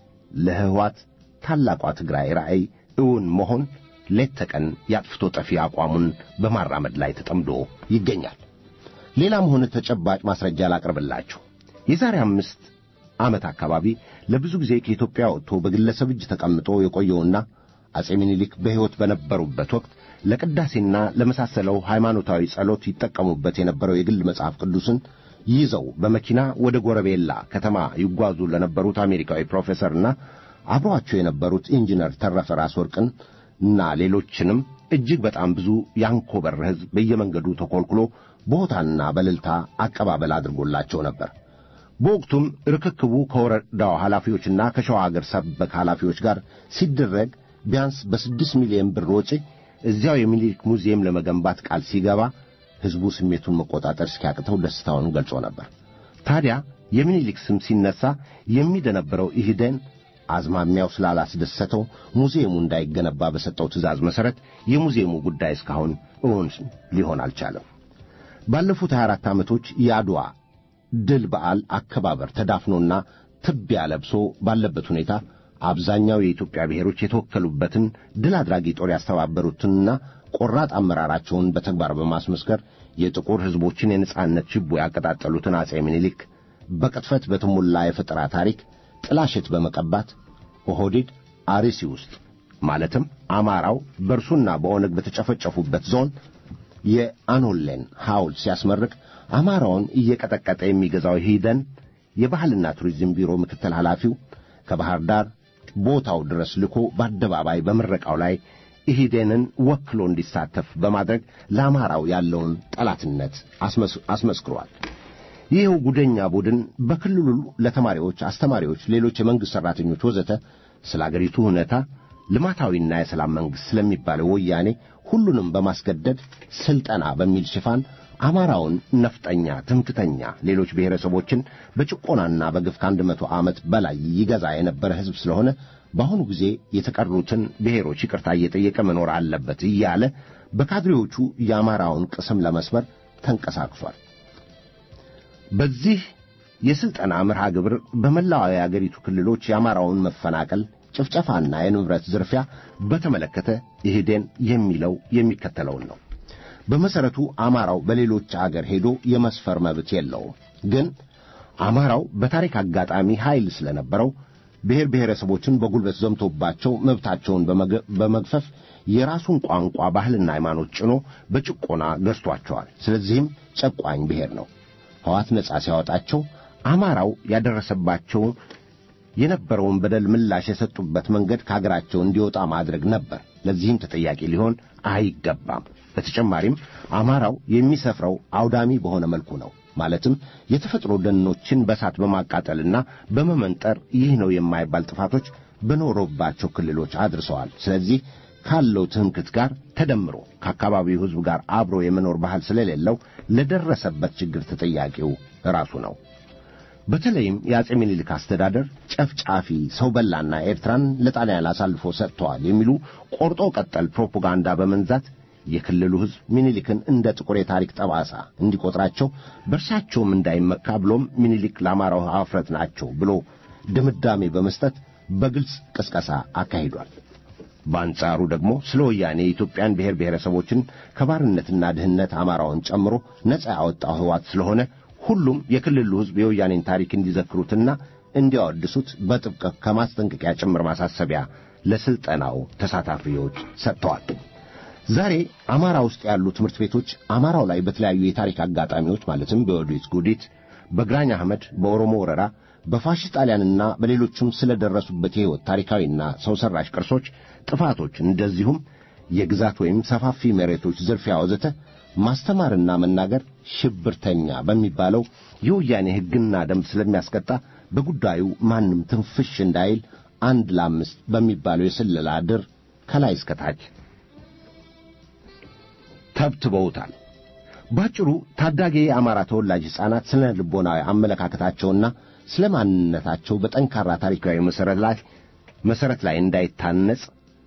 ለህዋት ታላቋ ትግራይ ራእይ እውን መሆን ሌት ተቀን ያጥፍቶ ጠፊ አቋሙን በማራመድ ላይ ተጠምዶ ይገኛል። ሌላም ሆነ ተጨባጭ ማስረጃ ላቅርብላችሁ። የዛሬ አምስት ዓመት አካባቢ ለብዙ ጊዜ ከኢትዮጵያ ወጥቶ በግለሰብ እጅ ተቀምጦ የቆየውና አጼ ምኒልክ በሕይወት በነበሩበት ወቅት ለቅዳሴና ለመሳሰለው ሃይማኖታዊ ጸሎት ይጠቀሙበት የነበረው የግል መጽሐፍ ቅዱስን ይዘው በመኪና ወደ ጎረቤላ ከተማ ይጓዙ ለነበሩት አሜሪካዊ ፕሮፌሰርና አብረዋቸው የነበሩት ኢንጂነር ተረፈ ራስ ወርቅን እና ሌሎችንም እጅግ በጣም ብዙ ያንኮበር ሕዝብ በየመንገዱ ተኰልኩሎ በሆታና በልልታ አቀባበል አድርጎላቸው ነበር። በወቅቱም ርክክቡ ከወረዳው ኃላፊዎችና ከሸዋ አገር ሰበክ ኃላፊዎች ጋር ሲደረግ ቢያንስ በስድስት ሚሊዮን ብር ወጪ እዚያው የሚኒሊክ ሙዚየም ለመገንባት ቃል ሲገባ ሕዝቡ ስሜቱን መቆጣጠር እስኪያቅተው ደስታውን ገልጾ ነበር። ታዲያ የሚኒሊክ ስም ሲነሳ የሚደነበረው ኢህዴን አዝማሚያው ስላላስደሰተው ሙዚየሙ እንዳይገነባ በሰጠው ትእዛዝ መሠረት የሙዚየሙ ጉዳይ እስካሁን እውን ሊሆን አልቻለም። ባለፉት 24 ዓመቶች የአድዋ ድል በዓል አከባበር ተዳፍኖና ትቢያ ለብሶ ባለበት ሁኔታ አብዛኛው የኢትዮጵያ ብሔሮች የተወከሉበትን ድል አድራጊ ጦር ያስተባበሩትንና ቆራጥ አመራራቸውን በተግባር በማስመስከር የጥቁር ሕዝቦችን የነጻነት ችቦ ያቀጣጠሉትን አጼ ምኒልክ በቅጥፈት በተሞላ የፈጠራ ታሪክ ጥላሸት በመቀባት ኦህዴድ አርሲ ውስጥ ማለትም አማራው በእርሱና በኦነግ በተጨፈጨፉበት ዞን የአኖሌን ሐውልት ሲያስመርቅ አማራውን እየቀጠቀጠ የሚገዛው ሂደን የባህልና ቱሪዝም ቢሮ ምክትል ኃላፊው ከባህር ዳር ቦታው ድረስ ልኮ በአደባባይ በምረቃው ላይ ኢሂዴንን ወክሎ እንዲሳተፍ በማድረግ ለአማራው ያለውን ጠላትነት አስመስክሯል። ይኸው ጉደኛ ቡድን በክልሉ ለተማሪዎች፣ አስተማሪዎች፣ ሌሎች የመንግሥት ሠራተኞች ወዘተ ስለ አገሪቱ ሁኔታ ልማታዊና የሰላም መንግሥት ስለሚባለው ወያኔ ሁሉንም በማስገደድ ሥልጠና በሚል ሽፋን አማራውን ነፍጠኛ፣ ትምክተኛ፣ ሌሎች ብሔረሰቦችን በጭቆናና በግፍ ከአንድ መቶ ዓመት በላይ ይገዛ የነበረ ሕዝብ ስለሆነ በአሁኑ ጊዜ የተቀሩትን ብሔሮች ይቅርታ እየጠየቀ መኖር አለበት እያለ በካድሬዎቹ የአማራውን ቅስም ለመስበር ተንቀሳቅሷል። በዚህ የሥልጠና መርሃ ግብር በመላው የአገሪቱ ክልሎች የአማራውን መፈናቀል፣ ጭፍጨፋና የንብረት ዝርፊያ በተመለከተ ኢህዴን የሚለው የሚከተለውን ነው። በመሠረቱ አማራው በሌሎች አገር ሄዶ የመስፈር መብት የለውም። ግን አማራው በታሪክ አጋጣሚ ኃይል ስለነበረው ብሔር ብሔረሰቦችን በጉልበት ዘምቶባቸው መብታቸውን በመግፈፍ የራሱን ቋንቋ፣ ባህልና ሃይማኖት ጭኖ በጭቆና ገዝቷቸዋል። ስለዚህም ጨቋኝ ብሔር ነው። ሕዋት ነጻ ሲያወጣቸው አማራው ያደረሰባቸው የነበረውን በደል ምላሽ የሰጡበት መንገድ ከአገራቸው እንዲወጣ ማድረግ ነበር። ለዚህም ተጠያቂ ሊሆን አይገባም። በተጨማሪም አማራው የሚሰፍረው አውዳሚ በሆነ መልኩ ነው። ማለትም የተፈጥሮ ደኖችን በሳት በማቃጠልና በመመንጠር ይህ ነው የማይባል ጥፋቶች በኖሮባቸው ክልሎች አድርሰዋል። ስለዚህ ካለው ትምክት ጋር ተደምሮ ከአካባቢው ሕዝብ ጋር አብሮ የመኖር ባህል ስለሌለው ለደረሰበት ችግር ተጠያቂው ራሱ ነው። በተለይም የአጼ ምኒልክ አስተዳደር ጨፍጫፊ፣ ሰው በላና ኤርትራን ለጣሊያን አሳልፎ ሰጥተዋል የሚሉ ቆርጦ ቀጠል ፕሮፓጋንዳ በመንዛት የክልሉ ሕዝብ ምኒልክን እንደ ጥቁር የታሪክ ጠባሳ እንዲቆጥራቸው በእርሳቸውም እንዳይመካ ብሎም ምኒልክ ለአማራው ኀፍረት ናቸው ብሎ ድምዳሜ በመስጠት በግልጽ ቅስቀሳ አካሂዷል። በአንጻሩ ደግሞ ስለ ወያኔ የኢትዮጵያን ብሔር ብሔረሰቦችን ከባርነትና ድህነት አማራውን ጨምሮ ነጻ ያወጣው ሕዋት ስለሆነ ሁሉም የክልሉ ሕዝብ የወያኔን ታሪክ እንዲዘክሩትና እንዲያወድሱት በጥብቅ ከማስጠንቀቂያ ጭምር ማሳሰቢያ ለሥልጠናው ተሳታፊዎች ሰጥተዋል። ዛሬ አማራ ውስጥ ያሉ ትምህርት ቤቶች አማራው ላይ በተለያዩ የታሪክ አጋጣሚዎች ማለትም በወዲት ጉዲት፣ በግራኝ አህመድ፣ በኦሮሞ ወረራ፣ በፋሽስት ጣሊያንና በሌሎችም ስለደረሱበት የሕይወት ታሪካዊና ሰው ሠራሽ ቅርሶች ጥፋቶች፣ እንደዚሁም የግዛት ወይም ሰፋፊ መሬቶች ዝርፊያ ወዘተ ማስተማርና መናገር ሽብርተኛ በሚባለው የወያኔ ሕግና ደንብ ስለሚያስቀጣ በጉዳዩ ማንም ትንፍሽ እንዳይል አንድ ለአምስት በሚባለው የስለላ ድር ከላይ እስከታች ተብትበውታል። ባጭሩ ታዳጊ የአማራ ተወላጅ ሕፃናት ስለ ልቦናዊ አመለካከታቸውና ስለ ማንነታቸው በጠንካራ ታሪካዊ መሠረት ላይ መሠረት ላይ እንዳይታነጽ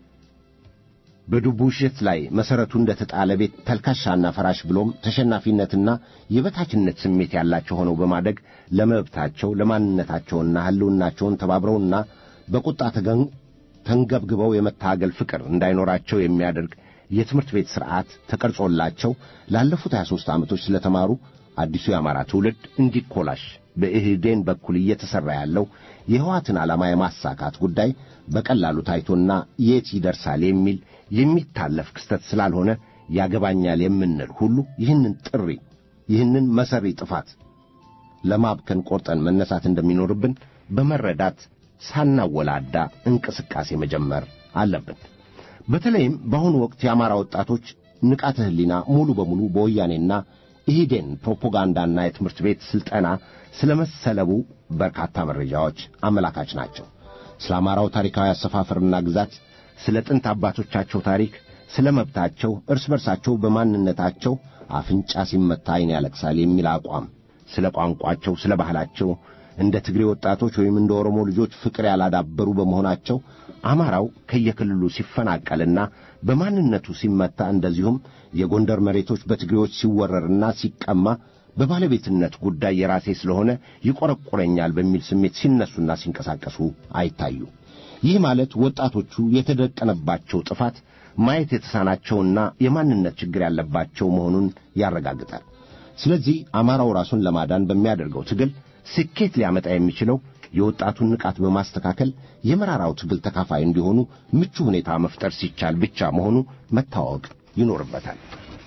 በድቡሽት ላይ መሠረቱ እንደ ተጣለ ቤት ተልካሻና ፈራሽ ብሎም ተሸናፊነትና የበታችነት ስሜት ያላቸው ሆነው በማደግ ለመብታቸው ለማንነታቸውና ሕልውናቸውን ተባብረውና በቁጣ ተንገብግበው የመታገል ፍቅር እንዳይኖራቸው የሚያደርግ የትምህርት ቤት ሥርዓት ተቀርጾላቸው ላለፉት 23 ዓመቶች ስለተማሩ አዲሱ የአማራ ትውልድ እንዲኮላሽ በኢህዴን በኩል እየተሠራ ያለው የሕዋትን ዓላማ የማሳካት ጉዳይ በቀላሉ ታይቶና የት ይደርሳል የሚል የሚታለፍ ክስተት ስላልሆነ ያገባኛል የምንል ሁሉ ይህንን ጥሪ ይህንን መሠሪ ጥፋት ለማብከን ቆርጠን መነሳት እንደሚኖርብን በመረዳት ሳናወላዳ እንቅስቃሴ መጀመር አለብን። በተለይም በአሁኑ ወቅት የአማራ ወጣቶች ንቃተ ሕሊና ሙሉ በሙሉ በወያኔና ኢህዴን ፕሮፓጋንዳና የትምህርት ቤት ሥልጠና ስለ መሰለቡ በርካታ መረጃዎች አመላካች ናቸው። ስለ አማራው ታሪካዊ አሰፋፈርና ግዛት፣ ስለ ጥንት አባቶቻቸው ታሪክ፣ ስለ መብታቸው፣ እርስ በርሳቸው በማንነታቸው አፍንጫ ሲመታ ዓይን ያለቅሳል የሚል አቋም፣ ስለ ቋንቋቸው፣ ስለ ባህላቸው እንደ ትግሬ ወጣቶች ወይም እንደ ኦሮሞ ልጆች ፍቅር ያላዳበሩ በመሆናቸው አማራው ከየክልሉ ሲፈናቀልና በማንነቱ ሲመታ እንደዚሁም የጎንደር መሬቶች በትግሬዎች ሲወረርና ሲቀማ በባለቤትነት ጉዳይ የራሴ ስለሆነ ይቆረቆረኛል በሚል ስሜት ሲነሱና ሲንቀሳቀሱ አይታዩ። ይህ ማለት ወጣቶቹ የተደቀነባቸው ጥፋት ማየት የተሳናቸውና የማንነት ችግር ያለባቸው መሆኑን ያረጋግጣል። ስለዚህ አማራው ራሱን ለማዳን በሚያደርገው ትግል ስኬት ሊያመጣ የሚችለው የወጣቱን ንቃት በማስተካከል የመራራው ትግል ተካፋይ እንዲሆኑ ምቹ ሁኔታ መፍጠር ሲቻል ብቻ መሆኑ መታወቅ ይኖርበታል።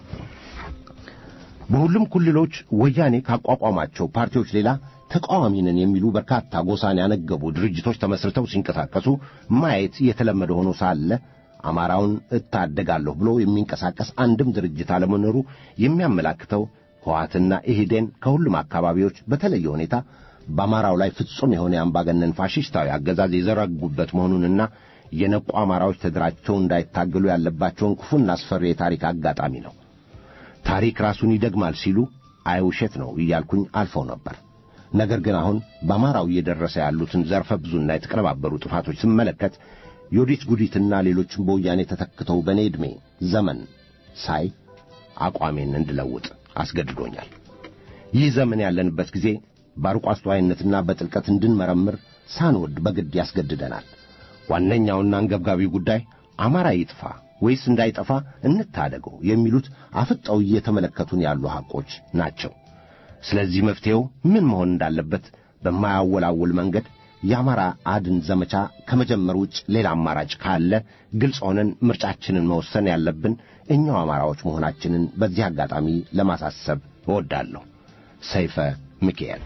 በሁሉም ክልሎች ወያኔ ካቋቋማቸው ፓርቲዎች ሌላ ተቃዋሚ ነን የሚሉ በርካታ ጎሳን ያነገቡ ድርጅቶች ተመስርተው ሲንቀሳቀሱ ማየት የተለመደ ሆኖ ሳለ አማራውን እታደጋለሁ ብሎ የሚንቀሳቀስ አንድም ድርጅት አለመኖሩ የሚያመላክተው ሕወሓትና ኢህዴን ከሁሉም አካባቢዎች በተለየ ሁኔታ በአማራው ላይ ፍጹም የሆነ የአምባገነን ፋሽስታዊ አገዛዝ የዘረጉበት መሆኑንና የነቁ አማራዎች ተደራጅተው እንዳይታገሉ ያለባቸውን ክፉና አስፈሪ የታሪክ አጋጣሚ ነው። ታሪክ ራሱን ይደግማል ሲሉ አይውሸት ነው እያልኩኝ አልፈው ነበር። ነገር ግን አሁን በአማራው እየደረሰ ያሉትን ዘርፈ ብዙና የተቀነባበሩ ጥፋቶች ስመለከት ዮዲት ጉዲትና ሌሎችም በወያኔ ተተክተው በእኔ ዕድሜ ዘመን ሳይ አቋሜን እንድለውጥ አስገድዶኛል። ይህ ዘመን ያለንበት ጊዜ በአርቆ አስተዋይነትና በጥልቀት እንድንመረምር ሳንወድ በግድ ያስገድደናል። ዋነኛውና አንገብጋቢው ጉዳይ አማራ ይጥፋ ወይስ እንዳይጠፋ እንታደገው የሚሉት አፍጠው እየተመለከቱን ያሉ ሐቆች ናቸው። ስለዚህ መፍትሔው ምን መሆን እንዳለበት በማያወላውል መንገድ የአማራ አድን ዘመቻ ከመጀመር ውጭ ሌላ አማራጭ ካለ ግልጽ ሆነን ምርጫችንን መወሰን ያለብን እኛው አማራዎች መሆናችንን በዚህ አጋጣሚ ለማሳሰብ እወዳለሁ። ሰይፈ ሚካኤል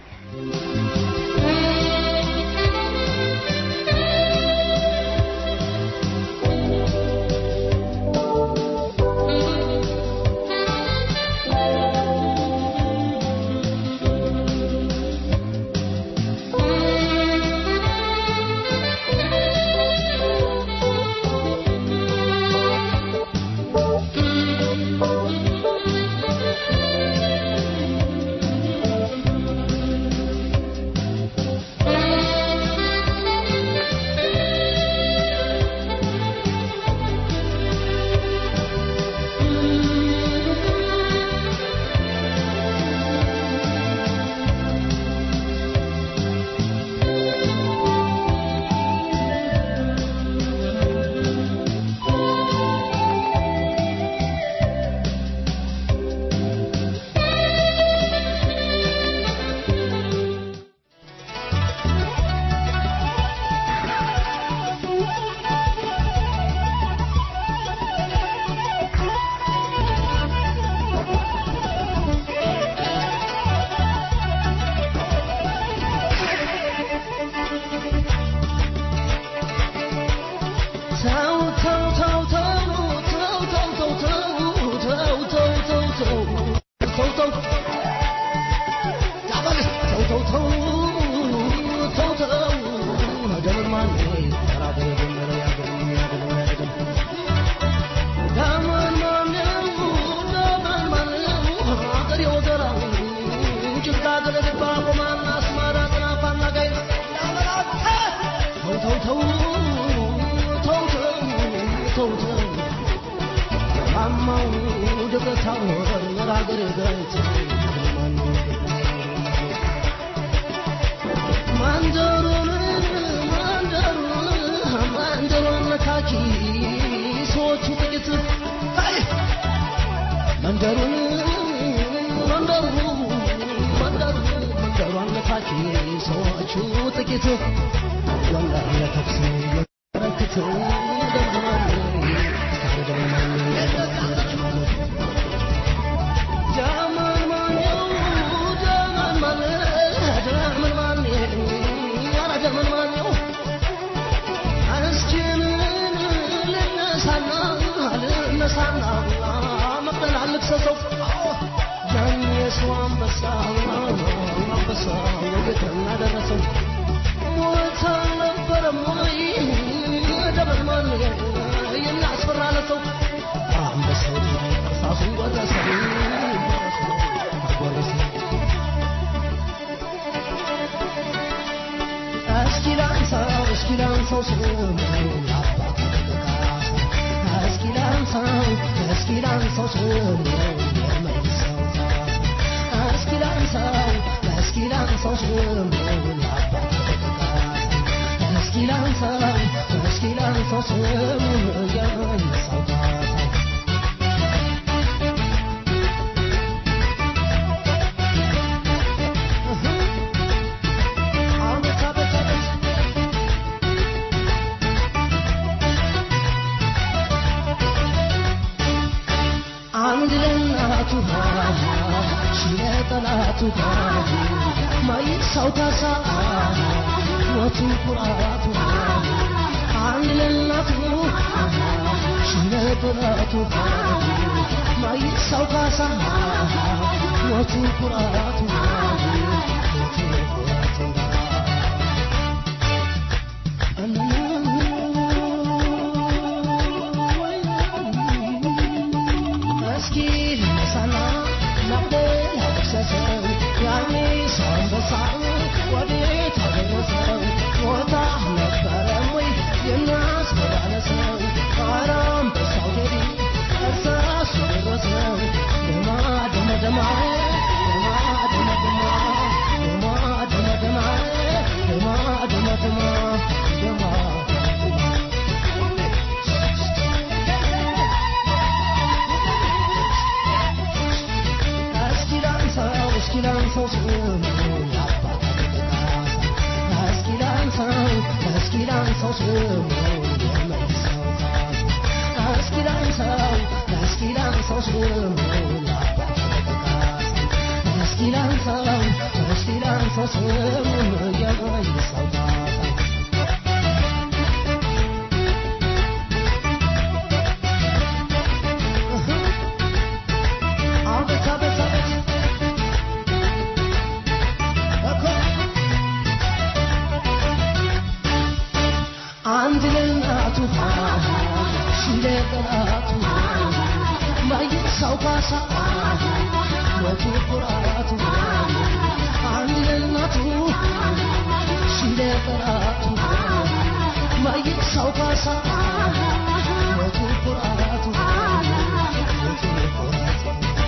Thank you. ሞቱ ኩራቱ ሞቱ ኩራቱ እስኪ ልነሳና ናቅደል አደሰሰው ያኔ ሳንበሳው ወዴት አደረሰው ሞታ ነበረም ወይ የሚያስመላለሰው ኧረ አንበሳው ቴዲ እርሳሱ ደረሰው ደማ ደማ ደማ ደማ ደማ ደማ ደማ ደማ ደማ ደማ ደማ ደማ እስኪላንሳው እስኪላንሳው ስሙ የአባት ካሳ እስኪላንሳው እስኪላንሳው ስሙ የመልሰው ካሳ እስኪላንሳው እስኪላንሳው ስሙ የአባት ካሳ እስኪላንሳው እስኪላንሳው ስሙ የመልሰው ካሳ አቤት አቤት አቤት እኮ አንድ ለእናቱ ሺህ ለጠላቱ ማይሳው ካሳ ሞቱ ኩራቱ አንድ ለእናቱ ሺህ ለጠላቱ ማይሳው ካሳ ሞቱ ኩራቱ ሞቱ ኩራቱ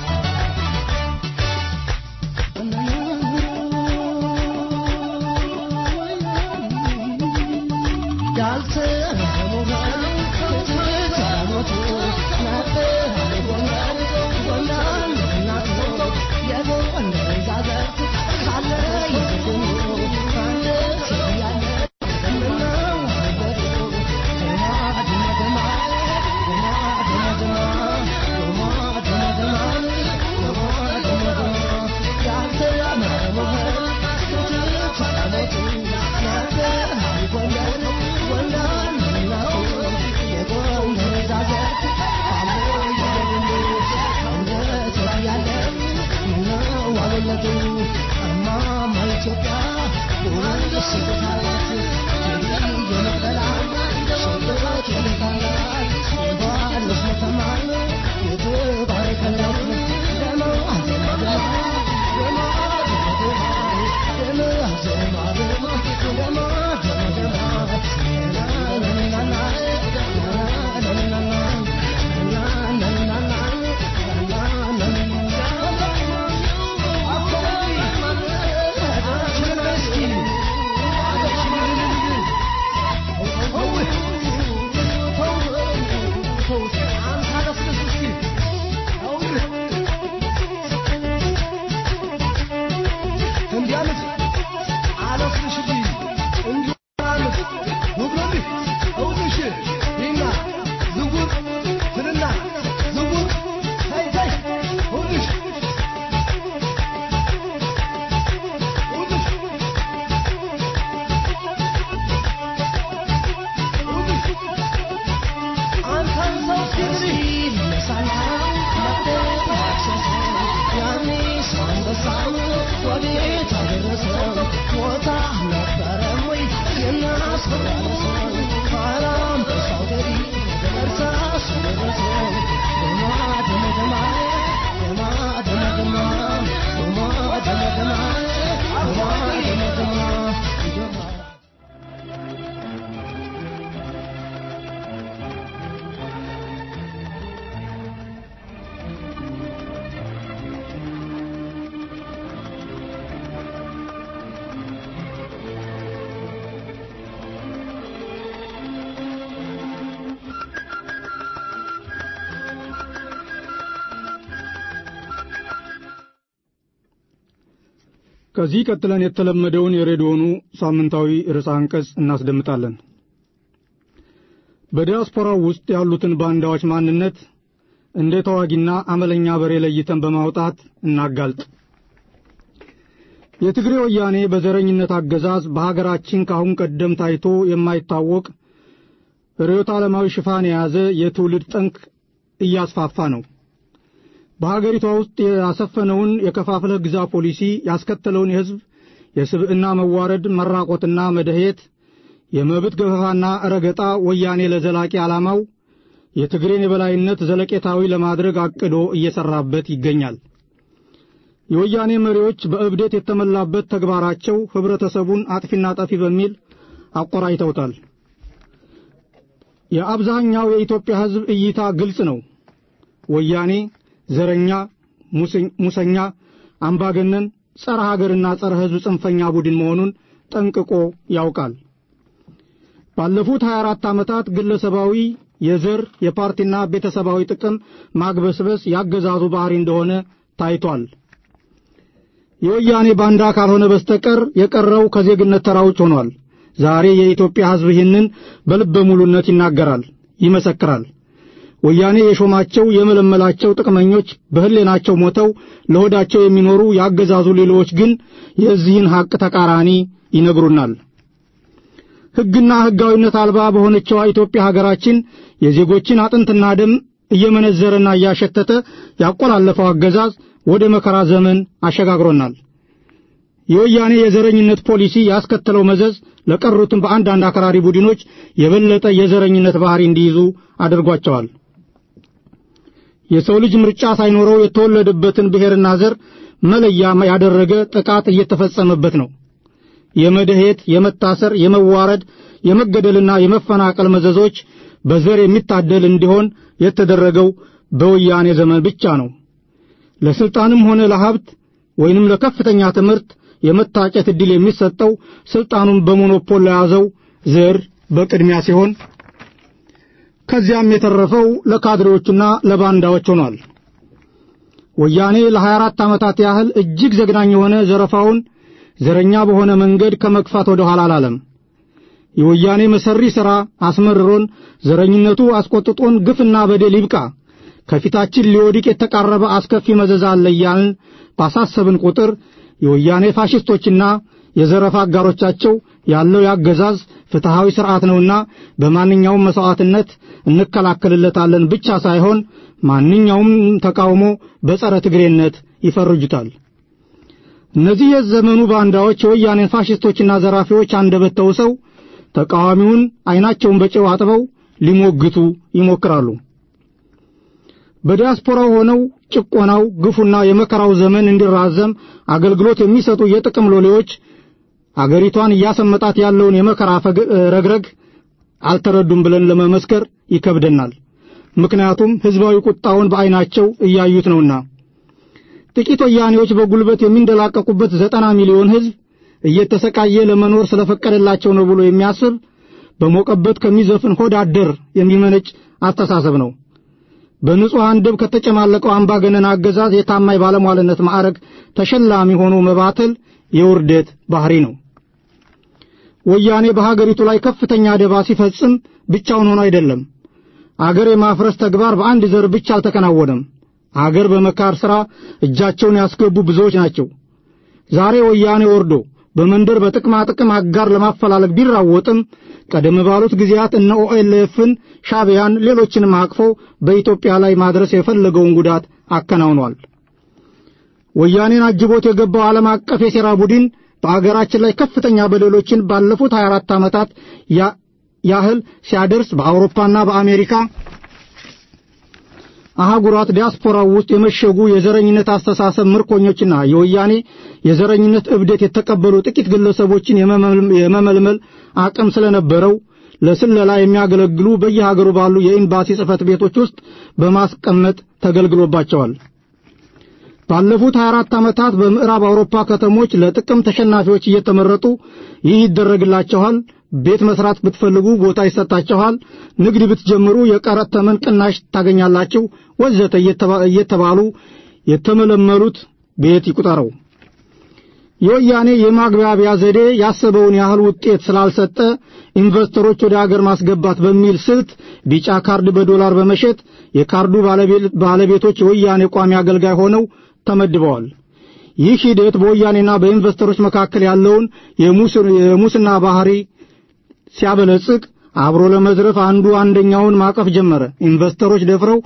ከዚህ ቀጥለን የተለመደውን የሬዲዮኑ ሳምንታዊ ርዕሰ አንቀጽ እናስደምጣለን። በዲያስፖራው ውስጥ ያሉትን ባንዳዎች ማንነት እንደ ተዋጊና አመለኛ በሬ ለይተን በማውጣት እናጋልጥ። የትግሬ ወያኔ በዘረኝነት አገዛዝ በሀገራችን ከአሁን ቀደም ታይቶ የማይታወቅ ርዕዮተ ዓለማዊ ሽፋን የያዘ የትውልድ ጠንክ እያስፋፋ ነው። በሀገሪቷ ውስጥ ያሰፈነውን የከፋፍለህ ግዛ ፖሊሲ ያስከተለውን የሕዝብ የስብዕና መዋረድ፣ መራቆትና መደሄት፣ የመብት ገፈፋና ረገጣ ወያኔ ለዘላቂ ዓላማው የትግሬን የበላይነት ዘለቄታዊ ለማድረግ አቅዶ እየሰራበት ይገኛል። የወያኔ መሪዎች በእብደት የተመላበት ተግባራቸው ህብረተሰቡን አጥፊና ጠፊ በሚል አቆራይተውታል። የአብዛኛው የኢትዮጵያ ሕዝብ እይታ ግልጽ ነው። ወያኔ ዘረኛ፣ ሙሰኛ፣ አምባገነን፣ ጸረ ሀገርና ጸረ ሕዝብ ጽንፈኛ ቡድን መሆኑን ጠንቅቆ ያውቃል። ባለፉት 24 ዓመታት ግለሰባዊ የዘር የፓርቲና ቤተሰባዊ ጥቅም ማግበስበስ ያገዛዙ ባህሪ እንደሆነ ታይቷል። የወያኔ ባንዳ ካልሆነ በስተቀር የቀረው ከዜግነት ተራ ውጭ ሆኗል። ዛሬ የኢትዮጵያ ሕዝብ ይህንን በልበ ሙሉነት ይናገራል፣ ይመሰክራል። ወያኔ የሾማቸው የመለመላቸው ጥቅመኞች በህሌናቸው ሞተው ለሆዳቸው የሚኖሩ ያገዛዙ ሌሎች ግን የዚህን ሐቅ ተቃራኒ ይነግሩናል። ሕግና ሕጋዊነት አልባ በሆነችዋ ኢትዮጵያ ሀገራችን የዜጎችን አጥንትና ደም እየመነዘረና እያሸተተ ያቆላለፈው አገዛዝ ወደ መከራ ዘመን አሸጋግሮናል። የወያኔ የዘረኝነት ፖሊሲ ያስከተለው መዘዝ ለቀሩትም በአንዳንድ አክራሪ ቡድኖች የበለጠ የዘረኝነት ባህሪ እንዲይዙ አድርጓቸዋል። የሰው ልጅ ምርጫ ሳይኖረው የተወለደበትን ብሔርና ዘር መለያ ያደረገ ጥቃት እየተፈጸመበት ነው። የመደሄት፣ የመታሰር፣ የመዋረድ፣ የመገደልና የመፈናቀል መዘዞች በዘር የሚታደል እንዲሆን የተደረገው በወያኔ ዘመን ብቻ ነው። ለስልጣንም ሆነ ለሀብት ወይንም ለከፍተኛ ትምህርት የመታጨት ዕድል የሚሰጠው ስልጣኑን በሞኖፖል ለያዘው ዘር በቅድሚያ ሲሆን ከዚያም የተረፈው ለካድሬዎቹና ለባንዳዎች ሆኗል። ወያኔ ለ24 ዓመታት ያህል እጅግ ዘግናኝ የሆነ ዘረፋውን ዘረኛ በሆነ መንገድ ከመግፋት ወደ ኋላ አላለም። የወያኔ መሰሪ ሥራ አስመርሮን ዘረኝነቱ አስቆጥጦን ግፍና በደል ይብቃ፣ ከፊታችን ሊወድቅ የተቃረበ አስከፊ መዘዝ አለ እያልን ባሳሰብን ቁጥር የወያኔ ፋሽስቶችና የዘረፋ አጋሮቻቸው ያለው ያገዛዝ ፍትሐዊ ሥርዓት ነውና በማንኛውም መሥዋዕትነት እንከላከልለታለን ብቻ ሳይሆን ማንኛውም ተቃውሞ በጸረ ትግሬነት ይፈርጁታል። እነዚህ የዘመኑ ባንዳዎች የወያኔን ፋሽስቶችና ዘራፊዎች አንደበት ተውሰው ተቃዋሚውን ዐይናቸውን በጨው አጥበው ሊሞግቱ ይሞክራሉ። በዲያስፖራው ሆነው ጭቆናው፣ ግፉና የመከራው ዘመን እንዲራዘም አገልግሎት የሚሰጡ የጥቅም ሎሌዎች አገሪቷን እያሰመጣት ያለውን የመከራ ረግረግ አልተረዱም ብለን ለመመስከር ይከብደናል። ምክንያቱም ሕዝባዊ ቁጣውን በዐይናቸው እያዩት ነውና። ጥቂት ወያኔዎች በጉልበት የሚንደላቀቁበት ዘጠና ሚሊዮን ሕዝብ እየተሰቃየ ለመኖር ስለፈቀደላቸው ነው ብሎ የሚያስብ በሞቀበት ከሚዘፍን ሆድ አደር የሚመነጭ አስተሳሰብ ነው። በንጹሐን ደም ከተጨማለቀው አምባገነን አገዛዝ የታማኝ ባለሟልነት ማዕረግ ተሸላሚ ሆኖ መባተል የውርደት ባህሪ ነው። ወያኔ በሀገሪቱ ላይ ከፍተኛ ደባ ሲፈጽም ብቻውን ሆኖ አይደለም። አገር የማፍረስ ተግባር በአንድ ዘር ብቻ አልተከናወነም። አገር በመካር ሥራ እጃቸውን ያስገቡ ብዙዎች ናቸው። ዛሬ ወያኔ ወርዶ በመንደር በጥቅማ ጥቅም አጋር ለማፈላለግ ቢራወጥም ቀደም ባሉት ጊዜያት እነ ኦኤልኤፍን፣ ሻዕቢያን፣ ሌሎችንም አቅፎ በኢትዮጵያ ላይ ማድረስ የፈለገውን ጉዳት አከናውኗል። ወያኔን አጅቦት የገባው ዓለም አቀፍ የሴራ ቡድን በአገራችን ላይ ከፍተኛ በደሎችን ባለፉት 24 ዓመታት ያህል ሲያደርስ በአውሮፓና በአሜሪካ አህጉራት ዲያስፖራው ውስጥ የመሸጉ የዘረኝነት አስተሳሰብ ምርኮኞችና የወያኔ የዘረኝነት እብደት የተቀበሉ ጥቂት ግለሰቦችን የመመልመል አቅም ስለነበረው ለስለላ የሚያገለግሉ በየሀገሩ ባሉ የኤምባሲ ጽሕፈት ቤቶች ውስጥ በማስቀመጥ ተገልግሎባቸዋል። ባለፉት 24 ዓመታት በምዕራብ አውሮፓ ከተሞች ለጥቅም ተሸናፊዎች እየተመረጡ ይህ ይደረግላችኋል፣ ቤት መስራት ብትፈልጉ ቦታ ይሰጣችኋል፣ ንግድ ብትጀምሩ የቀረጥ ተመን ቅናሽ ታገኛላችሁ፣ ወዘተ እየተባሉ የተመለመሉት ቤት ይቁጠረው። የወያኔ የማግባቢያ ዘዴ ያሰበውን ያህል ውጤት ስላልሰጠ ኢንቨስተሮች ወደ አገር ማስገባት በሚል ስልት ቢጫ ካርድ በዶላር በመሸጥ የካርዱ ባለቤቶች የወያኔ ቋሚ አገልጋይ ሆነው ተመድበዋል። ይህ ሂደት በወያኔና በኢንቨስተሮች መካከል ያለውን የሙስና ባህሪ ሲያበለጽግ አብሮ ለመዝረፍ አንዱ አንደኛውን ማቀፍ ጀመረ። ኢንቨስተሮች ደፍረው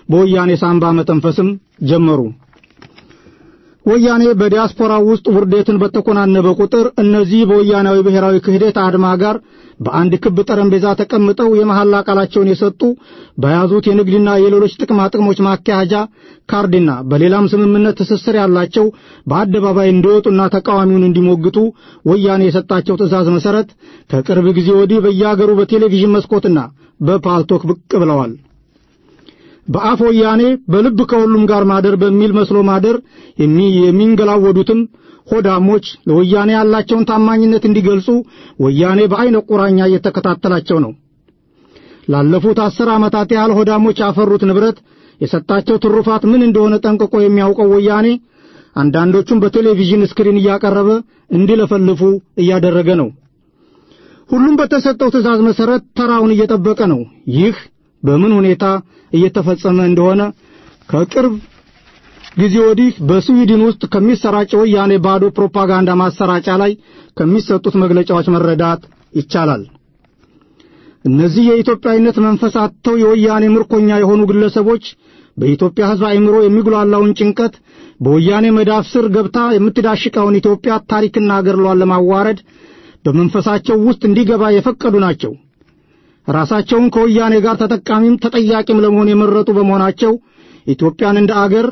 በወያኔ ሳንባ መተንፈስም ጀመሩ። ወያኔ በዲያስፖራው ውስጥ ውርደትን በተኮናነበ ቁጥር እነዚህ በወያናዊ ብሔራዊ ክህደት አድማ ጋር በአንድ ክብ ጠረጴዛ ተቀምጠው የመሐላ ቃላቸውን የሰጡ በያዙት የንግድና የሌሎች ጥቅማ ጥቅሞች ማካሄጃ ካርድና በሌላም ስምምነት ትስስር ያላቸው በአደባባይ እንዲወጡና ተቃዋሚውን እንዲሞግቱ ወያኔ የሰጣቸው ትዕዛዝ መሰረት ከቅርብ ጊዜ ወዲህ በየአገሩ በቴሌቪዥን መስኮትና በፓልቶክ ብቅ ብለዋል። በአፍ ወያኔ በልብ ከሁሉም ጋር ማደር በሚል መስሎ ማደር የሚንገላወዱትም ሆዳሞች ለወያኔ ያላቸውን ታማኝነት እንዲገልጹ ወያኔ በዐይነ ቁራኛ እየተከታተላቸው ነው። ላለፉት አስር ዓመታት ያህል ሆዳሞች ያፈሩት ንብረት የሰጣቸው ትሩፋት ምን እንደሆነ ጠንቅቆ የሚያውቀው ወያኔ አንዳንዶቹም በቴሌቪዥን ስክሪን እያቀረበ እንዲለፈልፉ እያደረገ ነው። ሁሉም በተሰጠው ትዕዛዝ መሠረት ተራውን እየጠበቀ ነው። ይህ በምን ሁኔታ እየተፈጸመ እንደሆነ ከቅርብ ጊዜ ወዲህ በስዊድን ውስጥ ከሚሰራጨው ወያኔ ባዶ ፕሮፓጋንዳ ማሰራጫ ላይ ከሚሰጡት መግለጫዎች መረዳት ይቻላል። እነዚህ የኢትዮጵያዊነት መንፈስ አጥተው የወያኔ ምርኮኛ የሆኑ ግለሰቦች በኢትዮጵያ ሕዝብ አእምሮ የሚጉላላውን ጭንቀት በወያኔ መዳፍ ስር ገብታ የምትዳሽቀውን ኢትዮጵያ ታሪክና አገርሏን ለማዋረድ በመንፈሳቸው ውስጥ እንዲገባ የፈቀዱ ናቸው። ራሳቸውን ከወያኔ ጋር ተጠቃሚም ተጠያቂም ለመሆን የመረጡ በመሆናቸው ኢትዮጵያን እንደ አገር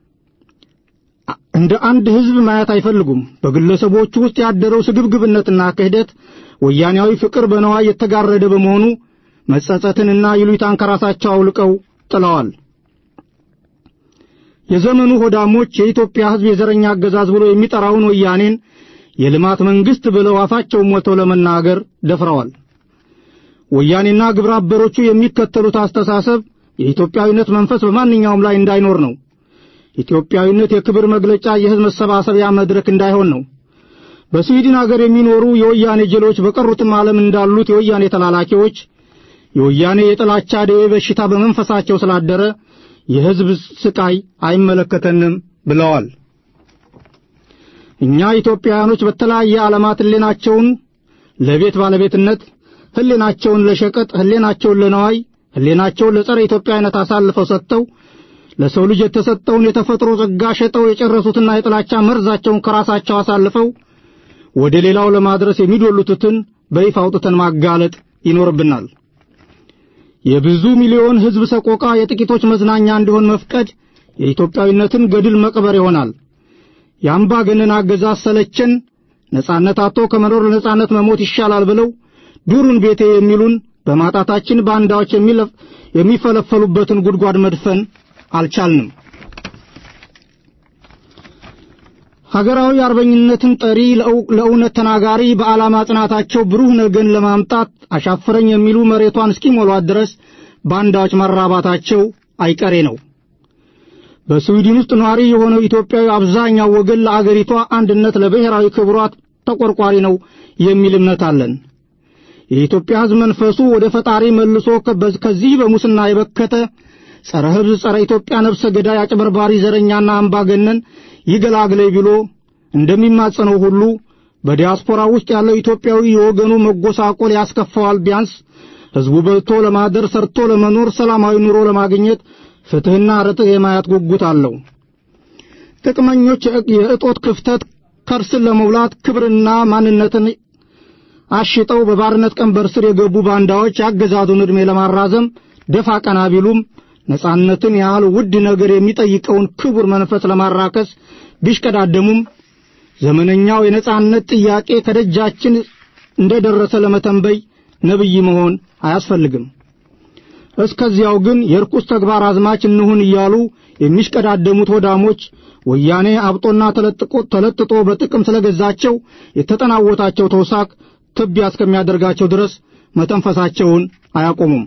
እንደ አንድ ሕዝብ ማየት አይፈልጉም። በግለሰቦቹ ውስጥ ያደረው ስግብግብነትና ክህደት ወያኔያዊ ፍቅር በነዋይ የተጋረደ በመሆኑ መጸጸትንና ይሉኝታን ከራሳቸው አውልቀው ጥለዋል። የዘመኑ ሆዳሞች የኢትዮጵያ ሕዝብ የዘረኛ አገዛዝ ብሎ የሚጠራውን ወያኔን የልማት መንግሥት ብለው አፋቸውን ሞልተው ለመናገር ደፍረዋል። ወያኔና ግብረ አበሮቹ የሚከተሉት አስተሳሰብ የኢትዮጵያዊነት መንፈስ በማንኛውም ላይ እንዳይኖር ነው። ኢትዮጵያዊነት የክብር መግለጫ፣ የሕዝብ መሰባሰቢያ መድረክ እንዳይሆን ነው። በስዊድን አገር የሚኖሩ የወያኔ ጀሎች በቀሩትም ዓለም እንዳሉት የወያኔ ተላላኪዎች የወያኔ የጥላቻ ደዌ በሽታ በመንፈሳቸው ስላደረ የሕዝብ ስቃይ አይመለከተንም ብለዋል። እኛ ኢትዮጵያውያኖች በተለያየ ዓለማት ሕሊናቸውን ለቤት ባለቤትነት፣ ሕሊናቸውን ለሸቀጥ፣ ሕሊናቸውን ለነዋይ፣ ሕሊናቸውን ለጸረ ኢትዮጵያዊነት አሳልፈው ሰጥተው ለሰው ልጅ የተሰጠውን የተፈጥሮ ጸጋ ሸጠው የጨረሱትና የጥላቻ መርዛቸውን ከራሳቸው አሳልፈው ወደ ሌላው ለማድረስ የሚዶሉትን በይፋ አውጥተን ማጋለጥ ይኖርብናል። የብዙ ሚሊዮን ሕዝብ ሰቆቃ የጥቂቶች መዝናኛ እንዲሆን መፍቀድ የኢትዮጵያዊነትን ገድል መቅበር ይሆናል። የአምባገነን አገዛዝ ሰለቸን፣ ነጻነት አጥቶ ከመኖር ለነጻነት መሞት ይሻላል ብለው ዱሩን ቤቴ የሚሉን በማጣታችን ባንዳዎች የሚፈለፈሉበትን ጉድጓድ መድፈን አልቻልንም። ሀገራዊ አርበኝነትን ጠሪ ለእውነት ተናጋሪ በዓላማ ጽናታቸው ብሩህ ነገን ለማምጣት አሻፍረኝ የሚሉ መሬቷን እስኪሞሏት ድረስ ባንዳዎች መራባታቸው አይቀሬ ነው። በስዊድን ውስጥ ነዋሪ የሆነው ኢትዮጵያዊ አብዛኛው ወገን ለአገሪቷ አንድነት፣ ለብሔራዊ ክብሯት ተቆርቋሪ ነው የሚል እምነት አለን። የኢትዮጵያ ሕዝብ መንፈሱ ወደ ፈጣሪ መልሶ ከዚህ በሙስና የበከተ ጸረ ሕዝብ፣ ጸረ ኢትዮጵያ ነፍሰ ገዳይ፣ አጭበርባሪ፣ ዘረኛና አምባገነን ይገላግለይ ብሎ እንደሚማጸነው ሁሉ በዲያስፖራ ውስጥ ያለው ኢትዮጵያዊ የወገኑ መጎሳቆል ያስከፋዋል። ቢያንስ ሕዝቡ በልቶ ለማደር ሰርቶ ለመኖር ሰላማዊ ኑሮ ለማግኘት ፍትሕና ርትዕ የማየት ጉጉት አለው። ጥቅመኞች የእጦት ክፍተት ከርስን ለመውላት ክብርና ማንነትን አሽጠው በባርነት ቀንበር ስር የገቡ ባንዳዎች የአገዛዙን ዕድሜ ለማራዘም ደፋ ቀና ቢሉም ነጻነትን ያህል ውድ ነገር የሚጠይቀውን ክቡር መንፈስ ለማራከስ ቢሽቀዳደሙም ዘመነኛው የነጻነት ጥያቄ ከደጃችን እንደደረሰ ለመተንበይ ነብይ መሆን አያስፈልግም። እስከዚያው ግን የርኩስ ተግባር አዝማች እንሁን እያሉ የሚሽቀዳደሙት ወዳሞች ወያኔ አብጦና ተለጥቆ ተለጥጦ በጥቅም ስለገዛቸው የተጠናወታቸው ተውሳክ ትቢያ እስከሚያደርጋቸው ድረስ መተንፈሳቸውን አያቆሙም።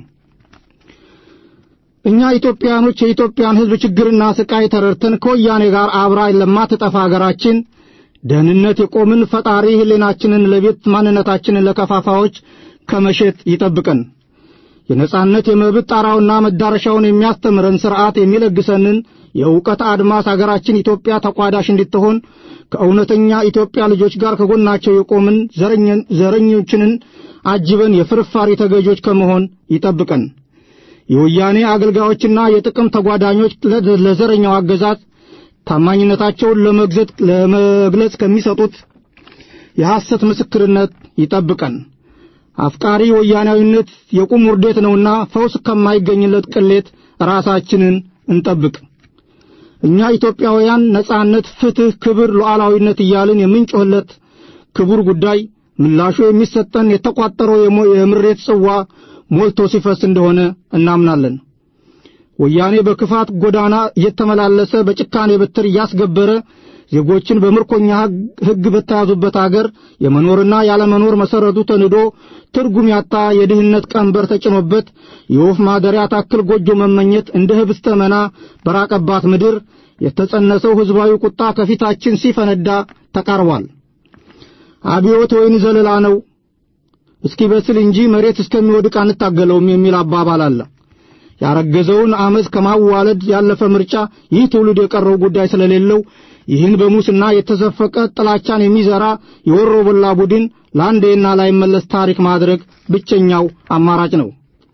እኛ ኢትዮጵያኖች የኢትዮጵያን ሕዝብ ችግርና ስቃይ ተረድተን ከወያኔ ጋር አብራ ለማትጠፋ አገራችን ደህንነት የቆምን ፈጣሪ ሕሊናችንን ለቤት ማንነታችንን ለከፋፋዎች ከመሸጥ ይጠብቀን። የነጻነት የመብት ጣራውና መዳረሻውን የሚያስተምረን ሥርዓት የሚለግሰንን የእውቀት አድማስ አገራችን ኢትዮጵያ ተቋዳሽ እንድትሆን ከእውነተኛ ኢትዮጵያ ልጆች ጋር ከጎናቸው የቆምን ዘረኞችንን አጅበን የፍርፋሪ ተገዦች ከመሆን ይጠብቀን። የወያኔ አገልጋዮችና የጥቅም ተጓዳኞች ለ- ለዘረኛው አገዛዝ ታማኝነታቸውን ለመግዘት ለመግለጽ ከሚሰጡት የሐሰት ምስክርነት ይጠብቀን። አፍቃሪ ወያናዊነት የቁም ውርደት ነውና ፈውስ ከማይገኝለት ቅሌት ራሳችንን እንጠብቅ። እኛ ኢትዮጵያውያን ነጻነት፣ ፍትህ፣ ክብር፣ ሉዓላዊነት እያልን የምንጮህለት ክቡር ጉዳይ ምላሹ የሚሰጠን የተቋጠረው የሞ- የምሬት ጽዋ ሞልቶ ሲፈስ እንደሆነ እናምናለን። ወያኔ በክፋት ጎዳና እየተመላለሰ በጭካኔ በትር እያስገበረ ዜጎችን በምርኮኛ ሕግ- ሕግ በተያዙበት አገር የመኖርና ያለመኖር መሰረቱ ተንዶ ትርጉም ያጣ የድህነት ቀንበር ተጭኖበት የወፍ ማደሪያ ታክል ጎጆ መመኘት እንደ ህብስተ መና በራቀባት ምድር የተጸነሰው ሕዝባዊ ቁጣ ከፊታችን ሲፈነዳ ተቃርቧል። አብዮት ወይን ዘለላ ነው እስኪበስል እንጂ መሬት እስከሚወድቅ አንታገለውም የሚል አባባል አለ። ያረገዘውን አመፅ ከማዋለድ ያለፈ ምርጫ ይህ ትውልድ የቀረው ጉዳይ ስለሌለው ይህን በሙስና የተዘፈቀ ጥላቻን የሚዘራ የወሮ በላ ቡድን ለአንዴና ላይመለስ ታሪክ ማድረግ ብቸኛው አማራጭ ነው።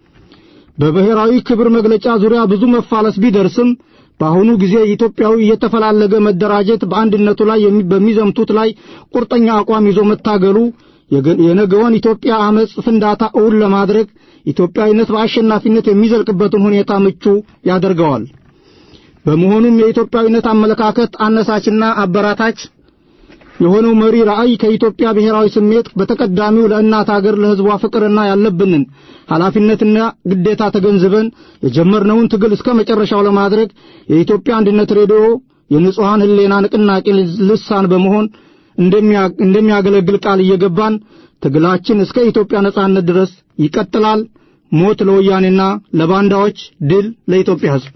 በብሔራዊ ክብር መግለጫ ዙሪያ ብዙ መፋለስ ቢደርስም በአሁኑ ጊዜ ኢትዮጵያዊ እየተፈላለገ መደራጀት በአንድነቱ ላይ የሚ- በሚዘምቱት ላይ ቁርጠኛ አቋም ይዞ መታገሉ የገ- የነገውን ኢትዮጵያ አመፅ ፍንዳታ እውን ለማድረግ ኢትዮጵያዊነት በአሸናፊነት የሚዘልቅበትን ሁኔታ ምቹ ያደርገዋል። በመሆኑም የኢትዮጵያዊነት አመለካከት አነሳችና አበራታች የሆነው መሪ ራዕይ ከኢትዮጵያ ብሔራዊ ስሜት በተቀዳሚው ለእናት አገር ለሕዝቧ ፍቅርና ያለብንን ኃላፊነትና ግዴታ ተገንዝበን የጀመርነውን ትግል እስከ መጨረሻው ለማድረግ የኢትዮጵያ አንድነት ሬዲዮ የንጹሐን ሕሊና ንቅናቄ ልሳን በመሆን እንደሚያ- እንደሚያገለግል ቃል እየገባን ትግላችን እስከ ኢትዮጵያ ነጻነት ድረስ ይቀጥላል። ሞት ለወያኔና ለባንዳዎች፣ ድል ለኢትዮጵያ ሕዝብ።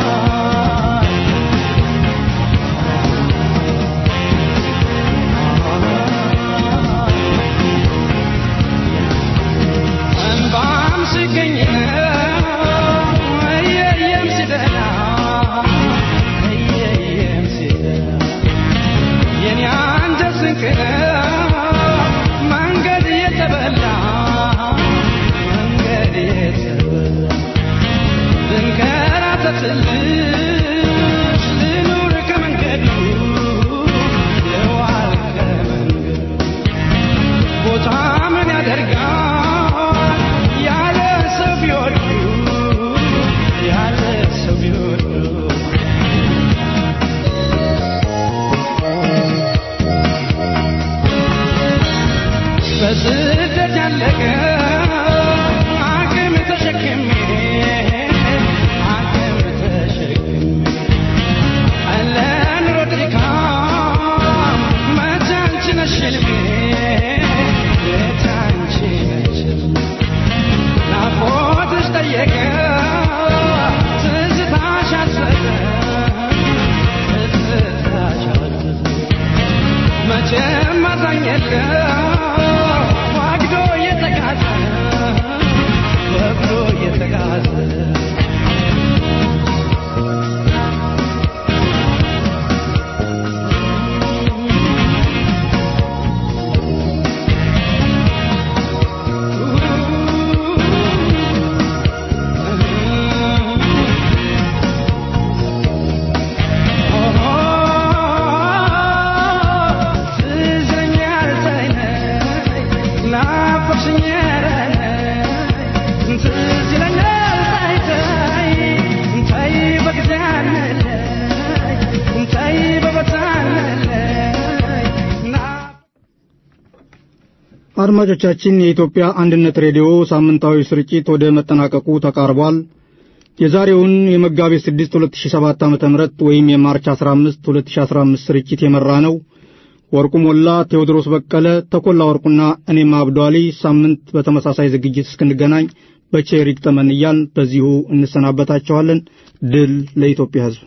Ah ዋግዶ እየተጋዘ ወግዶ እየተጋዘ አድማጮቻችን የኢትዮጵያ አንድነት ሬዲዮ ሳምንታዊ ስርጭት ወደ መጠናቀቁ ተቃርቧል። የዛሬውን የመጋቢት 6 2007 ዓ.ም ወይም የማርች 15 2015 ስርጭት የመራ ነው ወርቁ ሞላ፣ ቴዎድሮስ በቀለ፣ ተኮላ ወርቁና እኔም አብዷሊ። ሳምንት በተመሳሳይ ዝግጅት እስክንገናኝ በቼር ይግጠመን እያልን በዚሁ እንሰናበታችኋለን። ድል ለኢትዮጵያ ሕዝብ።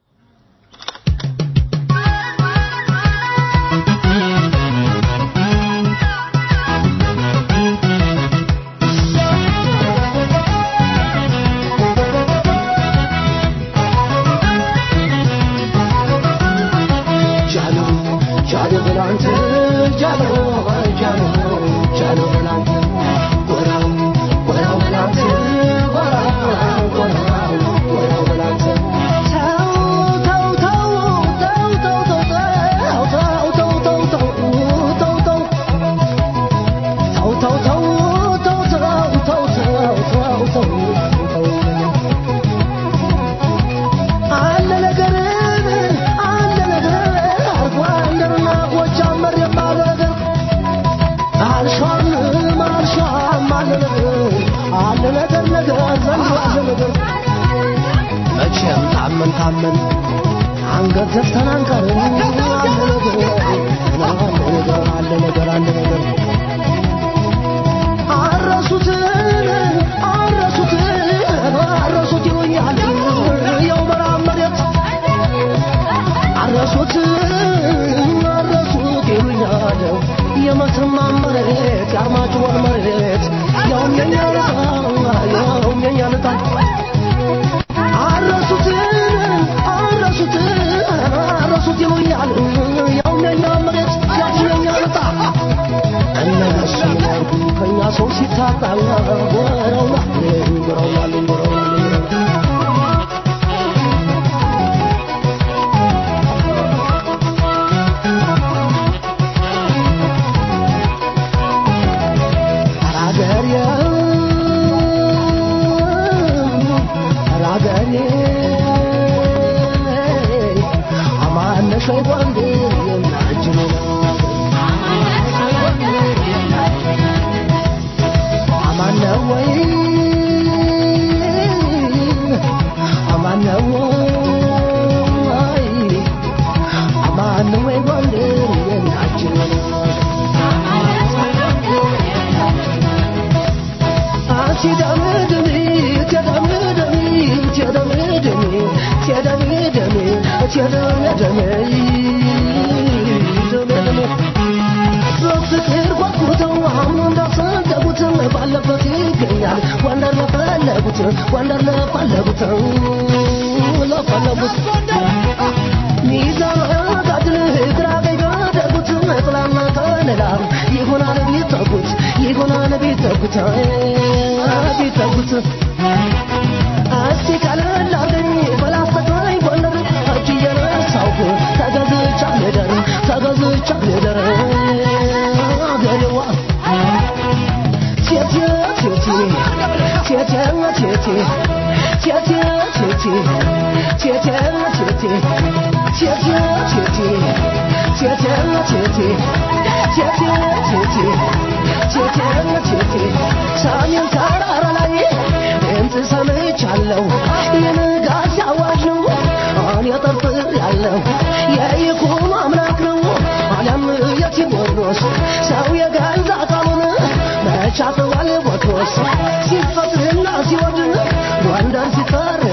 መቼም ታመን ታመን አንገት ዘፍተን አንቀርም። አለ ነገር አለ ነገር አለ ነገር አረሱት አረሱት አረሱት ይሉኛል የው በራም መሬት አረሱት አረሱት ይሉኛል የመተማ መሬት የአርማጭሆን መሬት ያውም የኛ ያውም የኛ ልጣ አረሱት አረሱት አረሱት ይሉኛል ያውም የኛ መሬት ያውም የኛ ልጣ እነሱ ያርጉ ከኛ ሰው ሲታጣ ጎረውና ጎረውና ጎረውና በፍቅር ጓጉተው አሁን እንዳሰደቡት ባለበት ይገኛል ወንደር ለፈለጉት ወንደር ለፈለጉት ለፈለጉት ሚዛን ጋድል ግራ ቀኝ ገደጉት ጥላና ከለላ ይሆናል ቢጠጉት ይሆናል ቢጠጉት ቢጠጉት እስቲ ቀለል አርገኝ በላስተቀኝ ጎንደር እጅ እየነሳሁ ተገዝቻ ልደር ተገዝቻ ልደር አገሬዋ ቴቴ ቴቴ ቴቴ ቴቴ ቴቴ ቴቴ ቴቴ ቴቴ ቴቴ ቴቴ ቴቴ ቴቴ ቴቴ ቴቴ ቴቴ ቴቴ ሰሜን ተራራ ላይ ድምፅ ሰምቻለሁ የንጋት አዋጅ ነው እኔ ጠርጥር ያለው የይኩኖ አምላክ ነው አለም የቴዎድሮስ ሰው የገዛ ቃሉን መቻጥዋል ቦትሮስ ሲፈጥርና ሲወድ ጎንደር ሲጠራ